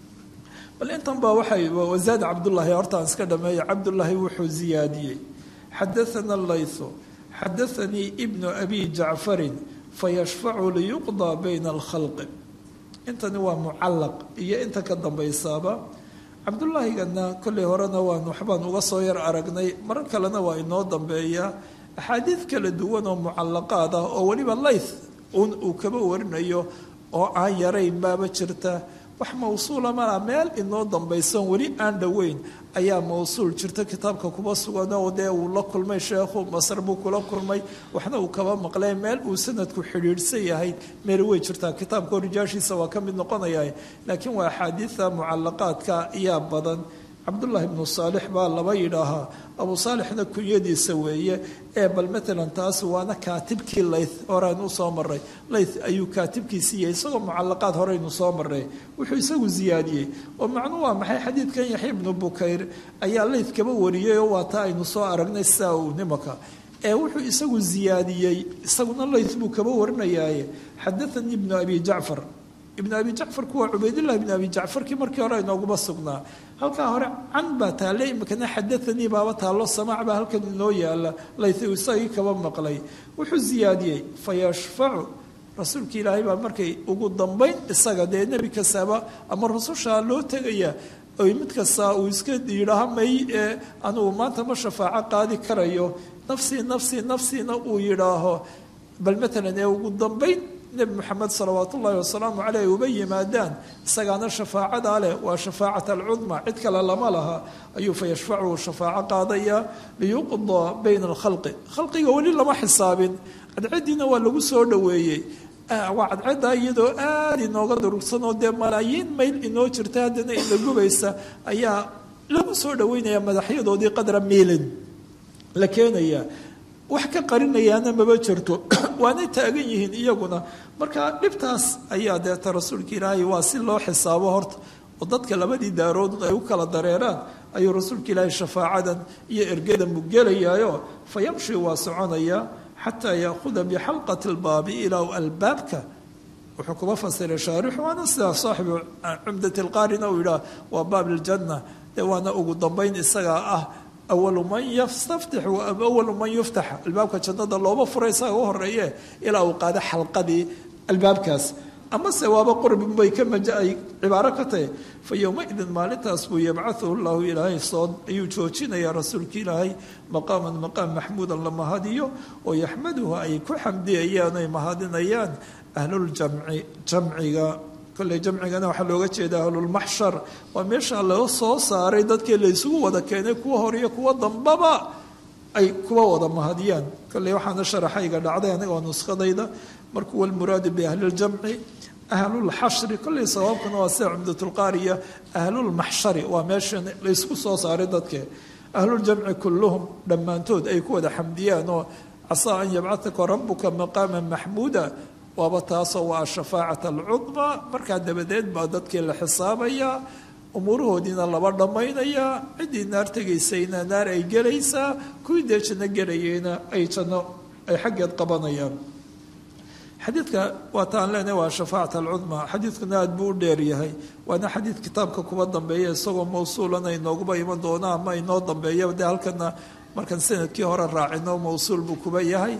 bal intan baa waxay wasaad cabdullaahi hortaan iska dhameeya cabdullaahi wuxuu ziyaadiyey xadaana laythu xadaanii ibnu abi jacfarin fayashfacu liyuqdaa bayna alkhalqi intani waa mucallaq iyo inta ka dambaysaaba cabdullaahigana kolley horena waan waxbaan uga soo yar aragnay marar kalena waa inoo dambeeyaa axaadiid kala duwan oo mucallaqaad ah oo weliba layth un uu kaba warinayo oo aan yarayn baaba jirta wax mawsuula malaa meel inoo dambaysan weli aan dhoweyn ayaa mawsuul jirta kitaabka kuba sugan oo dee uu la kulmay sheekhu masar buu kula kulmay waxna uu kaba maqlay meel uu sanadku xidhiidhsan yahay meel way jirtaa kitaabka rijaashiisa waa ka mid noqonaya laakiin waa axaadiida mucalaqaadka ayaa badan cabdullaahi ibnu saalix baa laba yidhaahaa abu saalixna kunyadiisa weeye ee bal matalan taas waana kaatibkii layth horeynu usoo maray layth ayuu kaatibkiisii yahay isagoo mucalaqaad horeynu soo maray wuxuu isagu ziyaadiyey oo macnuu waa maxay xadiidkan yaxya ibnu bukayr ayaa layth kaba wariyey oo waa taa aynu soo aragnay sidaa uu nimaka ee wuxuu isagu ziyaadiyey isaguna layth buu kaba warinayaaye xadaanii ibnu abi jacfar ibn abi jacfarku waa cubaydillahi ibn abi jacfarkii markii hore inooguma sugnaa halkaa hore can baa taalle imikana xadaanii baaba taallo samaac baa halkan inoo yaala layth isagii kaba maqlay wuxuu ziyaadiyey fayashfacu rasuulka ilaahay baa markay ugu dambayn isaga dee nebi kastaaba ama rusushaa loo tegaya oy mid kastaa uu iska yidhaaha may ee anugu maanta ma shafaaco qaadi karayo nafsii nafsii nafsiina uu yidhaaho bal matalan ee ugu dambayn nebi moxamed salawaat ullaahi wasalaamu caleyh uba yimaadaan isagaana shafaacadaa leh waa shafaacat alcudma cid kale lama laha ayuu fa yashfacu shafaaco qaadaya liyuqdaa bayna alkhalqi khalqiga weli lama xisaabin cadcadiina waa lagu soo dhoweeyey waa cadcaddaa iyadoo aada inooga durugsanoo dee malaayiin mayl inoo jirta haddana ina gubaysa ayaa lagu soo dhoweynaya madaxyadoodii qadra miilin la keenaya wax ka qarinayaana maba jirto waanay taagan yihiin iyaguna marka dhibtaas ayaa deeta rasuulka ilaahay waa si loo xisaabo horta oo dadka labadii daarood ay u kala dareeraan ayuu rasuulka ilaahay shafaacadan iyo ergada mugelayaayo fa yamshi waa soconaya xataa yaahuda bixalqati lbaabi ilaa albaabka wuxuu kuba fasiray shaarixu waana sidaa saaxibu cumdati lqaarina uu yidhaah waa baab ljanna dee waana ugu dambayn isagaa ah awalu man yastaftix awalu man yuftax albaabka jannada looba furay isaga u horeeye ilaa uu qaado xalqadii albaabkaas amase waaba qurbin bay ka maja ay cibaaro ka tahay fa yowmaidin maalintaas buu yabcahuhu llahu ilaahay soo ayuu joojinayaa rasuulka ilaahay maqaaman maqaam maxmuudan la mahadiyo oo yaxmaduhu ay ku xamdiyayaan ay mahadinayaan ahluljamci jamciga kolley jamcigana waxaa looga jeeda ahlulmaxshar waa meesha laga soo saaray dadkii la isugu wada keenay kuwa hor iyo kuwa dambaba ay kuwa wada mahadiyaan kolley waxaana sharaxayga dhacday aniga oo nuskadayda markuu walmuraadu biahliljamci ahlulxashri kolley sawaabkuna waa sida cumdatulqaariya ahlulmaxshari waa meesha la ysku soo saaray dadke ahluljamci kulluhum dhammaantood ay ku wada xamdiyaan oo casaa an yabcataka rabuka maqaama maxmuuda waaba taasoo waa ashafaacat alcudma markaa dabadeed baa dadkii la xisaabayaa umuurahoodiina laba dhammaynayaa ciddii naar tegaysayna naar ay gelaysaa kuwii dee janno gelayeyna ay janno ay xaggeed qabanayaan xadiidka waa taan leenahay waa shafaacat alcudma xadiidkuna aad buu u dheer yahay waana xadiid kitaabka kuba dambeeya isagoo mawsuulana inooguba iman doona ama inoo dambeeya dee halkana markaan sanadkii hore raacino mawsuul buu kuba yahay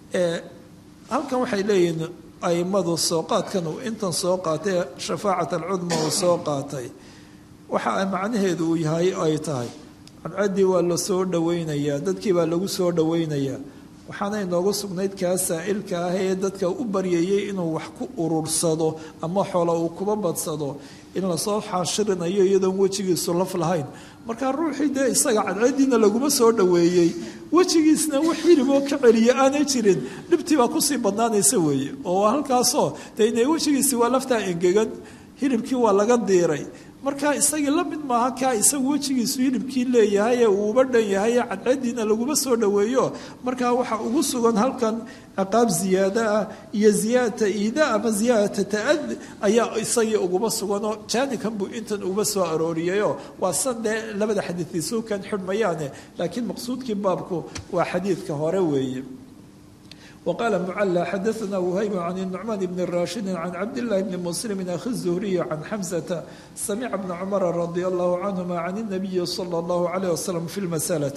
halkan waxay leeyihiin aimadu sooqaadkan uu intan soo qaatay shafaacat alcudma uu soo qaatay waxa macnaheedu uu yahay ay tahay cadcaddii waa la soo dhoweynayaa dadkii baa lagu soo dhoweynayaa waxaana inoogu sugnayd kaa saa'ilka ah ee dadka u baryayay inuu wax ku urursado ama xoola uu kuba badsado in lasoo xaashirinayo iyadoon wejigiisu laf lahayn markaa ruuxii dee isaga cadcadiina laguma soo dhoweeyey wejigiisna wax hiliboo ka celiya aanay jirin dhibtii baa kusii badnaanaysa weeye oo halkaasoo dee ina wejigiisi waa laftaa engegan hilibkii waa laga diiray markaa isagii la mid maaha kaa isagu wejigiisu hilibkii leeyahay ee uuba dhan yahay ee cadcadiina laguma soo dhoweeyo markaa waxaa ugu sugan halkan ciqaab ziyaada ah iyo ziyaadata iida ama ziyaadata ta'ad ayaa isagii uguma suganoo jaanikan buu intan uba soo arooriyayoo waa san dee labada xadiiisuukan xidhmayaane laakiin maqsuudkii baabku waa xadiidka hore weeye وqال معلى xdثna وhyب عن النعمان بن راشhد عن cبد الله بن مسلم أخي الزهري عن حمزة سمع بن عمر رضي الله عنهما عن النبي صلى الله عليه وسلم في المسألة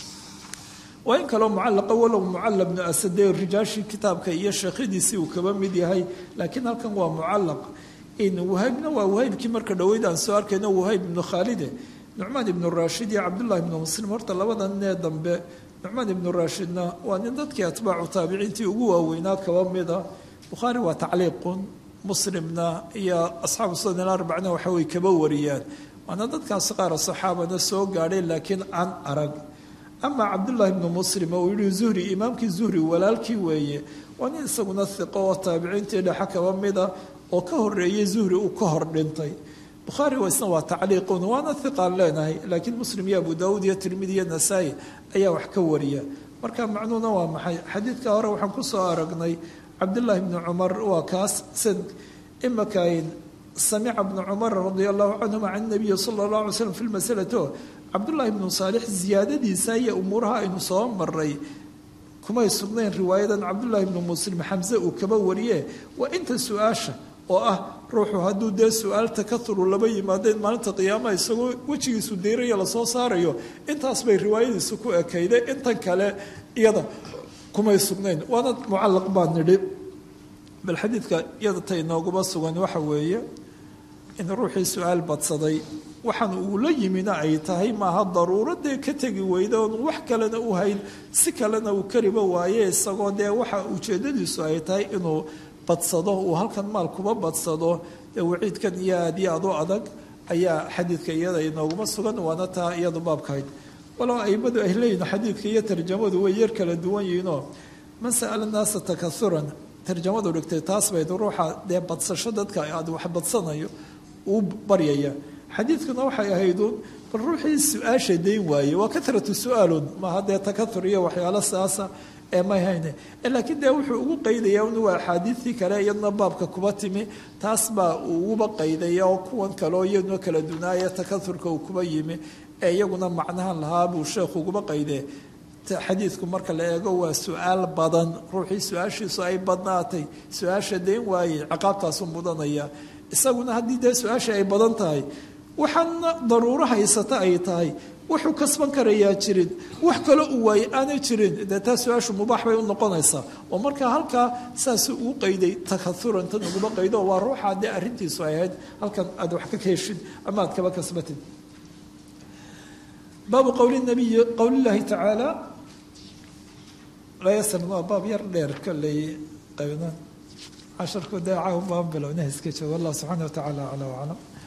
وin kaloo mucalaqa walow mucala bnu asade rijaashii kitaabka iyo sheekhadiisii uu kaba mid yahay laakiin halkan waa mucalaq wahaybna waa wahaybkii marka dhoweyd aan soo arkayno wahayb ibnu khaalide nucmaan ibnu raashid iyo cabdullahi ibnu muslim horta labada nee dambe nucmaan ibnu raashidna waa nin dadkii atbaacu taabiciintii ugu waaweynaa kaba mida bukhaari waa tacliiqun muslimna iyo asxaabu sunan arbacna waxa way kaba wariyaan waana dadkaas qaar saxaabana soo gaadhay laakiin aan arag ama cabdullaahi ibnu muslim oo uu yihi zuhri imaamkii zuhri walaalkii weeye waa nin isaguna hiqo oo taabiciintii dhexe kaba mida oo ka horeeyey zuhri uu ka hor dhintay bukhaari isna waa tacliiqun waana hiqaan leenahay laakiin muslim iyo abu daawuud iyo tirmidi iyo nasaa-i ayaa wax ka wariya marka macnuuna waa maxay xadiidka hore waxaan kusoo aragnay cabdullaahi bni cumar waa kaas san imakayn samica bnu cumar radia allahu canhuma can nabiyi sala allah alay slam fi lmasalato cabdullaahi bnu saalix ziyaadadiisa iyo umuuraha aynu soo maray kumay sugnayn riwaayadan cabdullaahi bnu muslim xamse uu kaba wariye waa inta su-aasha oo ah ruuxu hadduu dee su-aal takaturu laba yimaadeen maalinta qiyaamaha isagoo wejigiisu diiraya lasoo saarayo intaas bay riwaayadiisu ku ekayday intan kale iyada kumay sugnayn waana mucalaq baa nidhi bal xadiidka iyada ta inooguma sugan waxa weeye in ruuxii su-aal badsaday waxaan uu la yimina ay tahay maaha daruuradee ka tegi weyda oon wax kalena u hayn si kalena uu kariba waaye isagoo dee waxa ujeedadiisu ay tahay inuu badsado uu halkan maal kuba badsado dee waciidkan iyo aad iyo aad u adag ayaa xadiidka iyada inooguma sugan waana taa iyadu baabkahayd walow aimadu ay leeyihin xadiidka iyo tarjamadu way yar kala duwan yihiinoo man sa'ala naasa takauran tarjamadu dhigtay taas bayd ruuxa dee badsasho dadka aad wax badsanayo uu baryaya xadiidkuna waxay ahayduun bal ruuxii su-aasha dayn waaye waa karatu su-aalun maaha dee takaur iyo waxyaalo saasa ee may hayne laakiin dee wuxuu ugu qaydaya un waa axaadiidtii kale iyaduna baabka kuba timi taas baa uu uguba qaydaya oo kuwan kaleo iyaduna kala dunaaya takaurka uu kuba yimi ee iyaguna macnahan lahaa buu sheekhu uguba qaydee xadiidku marka la eego waa su-aal badan ruuxii su-aashiisu ay badnaatay su-aasha dayn waaye ciqaabtaasu mudanaya isaguna haddii dee su-aasha ay badan tahay waxaana daruuro haysata ay tahay wuxuu kasban karayaa jirin wax kale uu waaye aanay jirin dee taa su-aashu mubaax bay u noqonaysaa oo markaa halkaa saasuu ugu qayday takauran tan uguma qaydo waa ruuxa dee arrintiisu ay ahayd halkan aad wax ka heshid ama aad kaba kasbatid baabu qowli nabiyi qowlillaahi tacaala laa yasal waa baab yar dheer kolley qaybna casharku dee caaw baan bilowna iska joogo allah subxaana wa tacaala aclaa waclam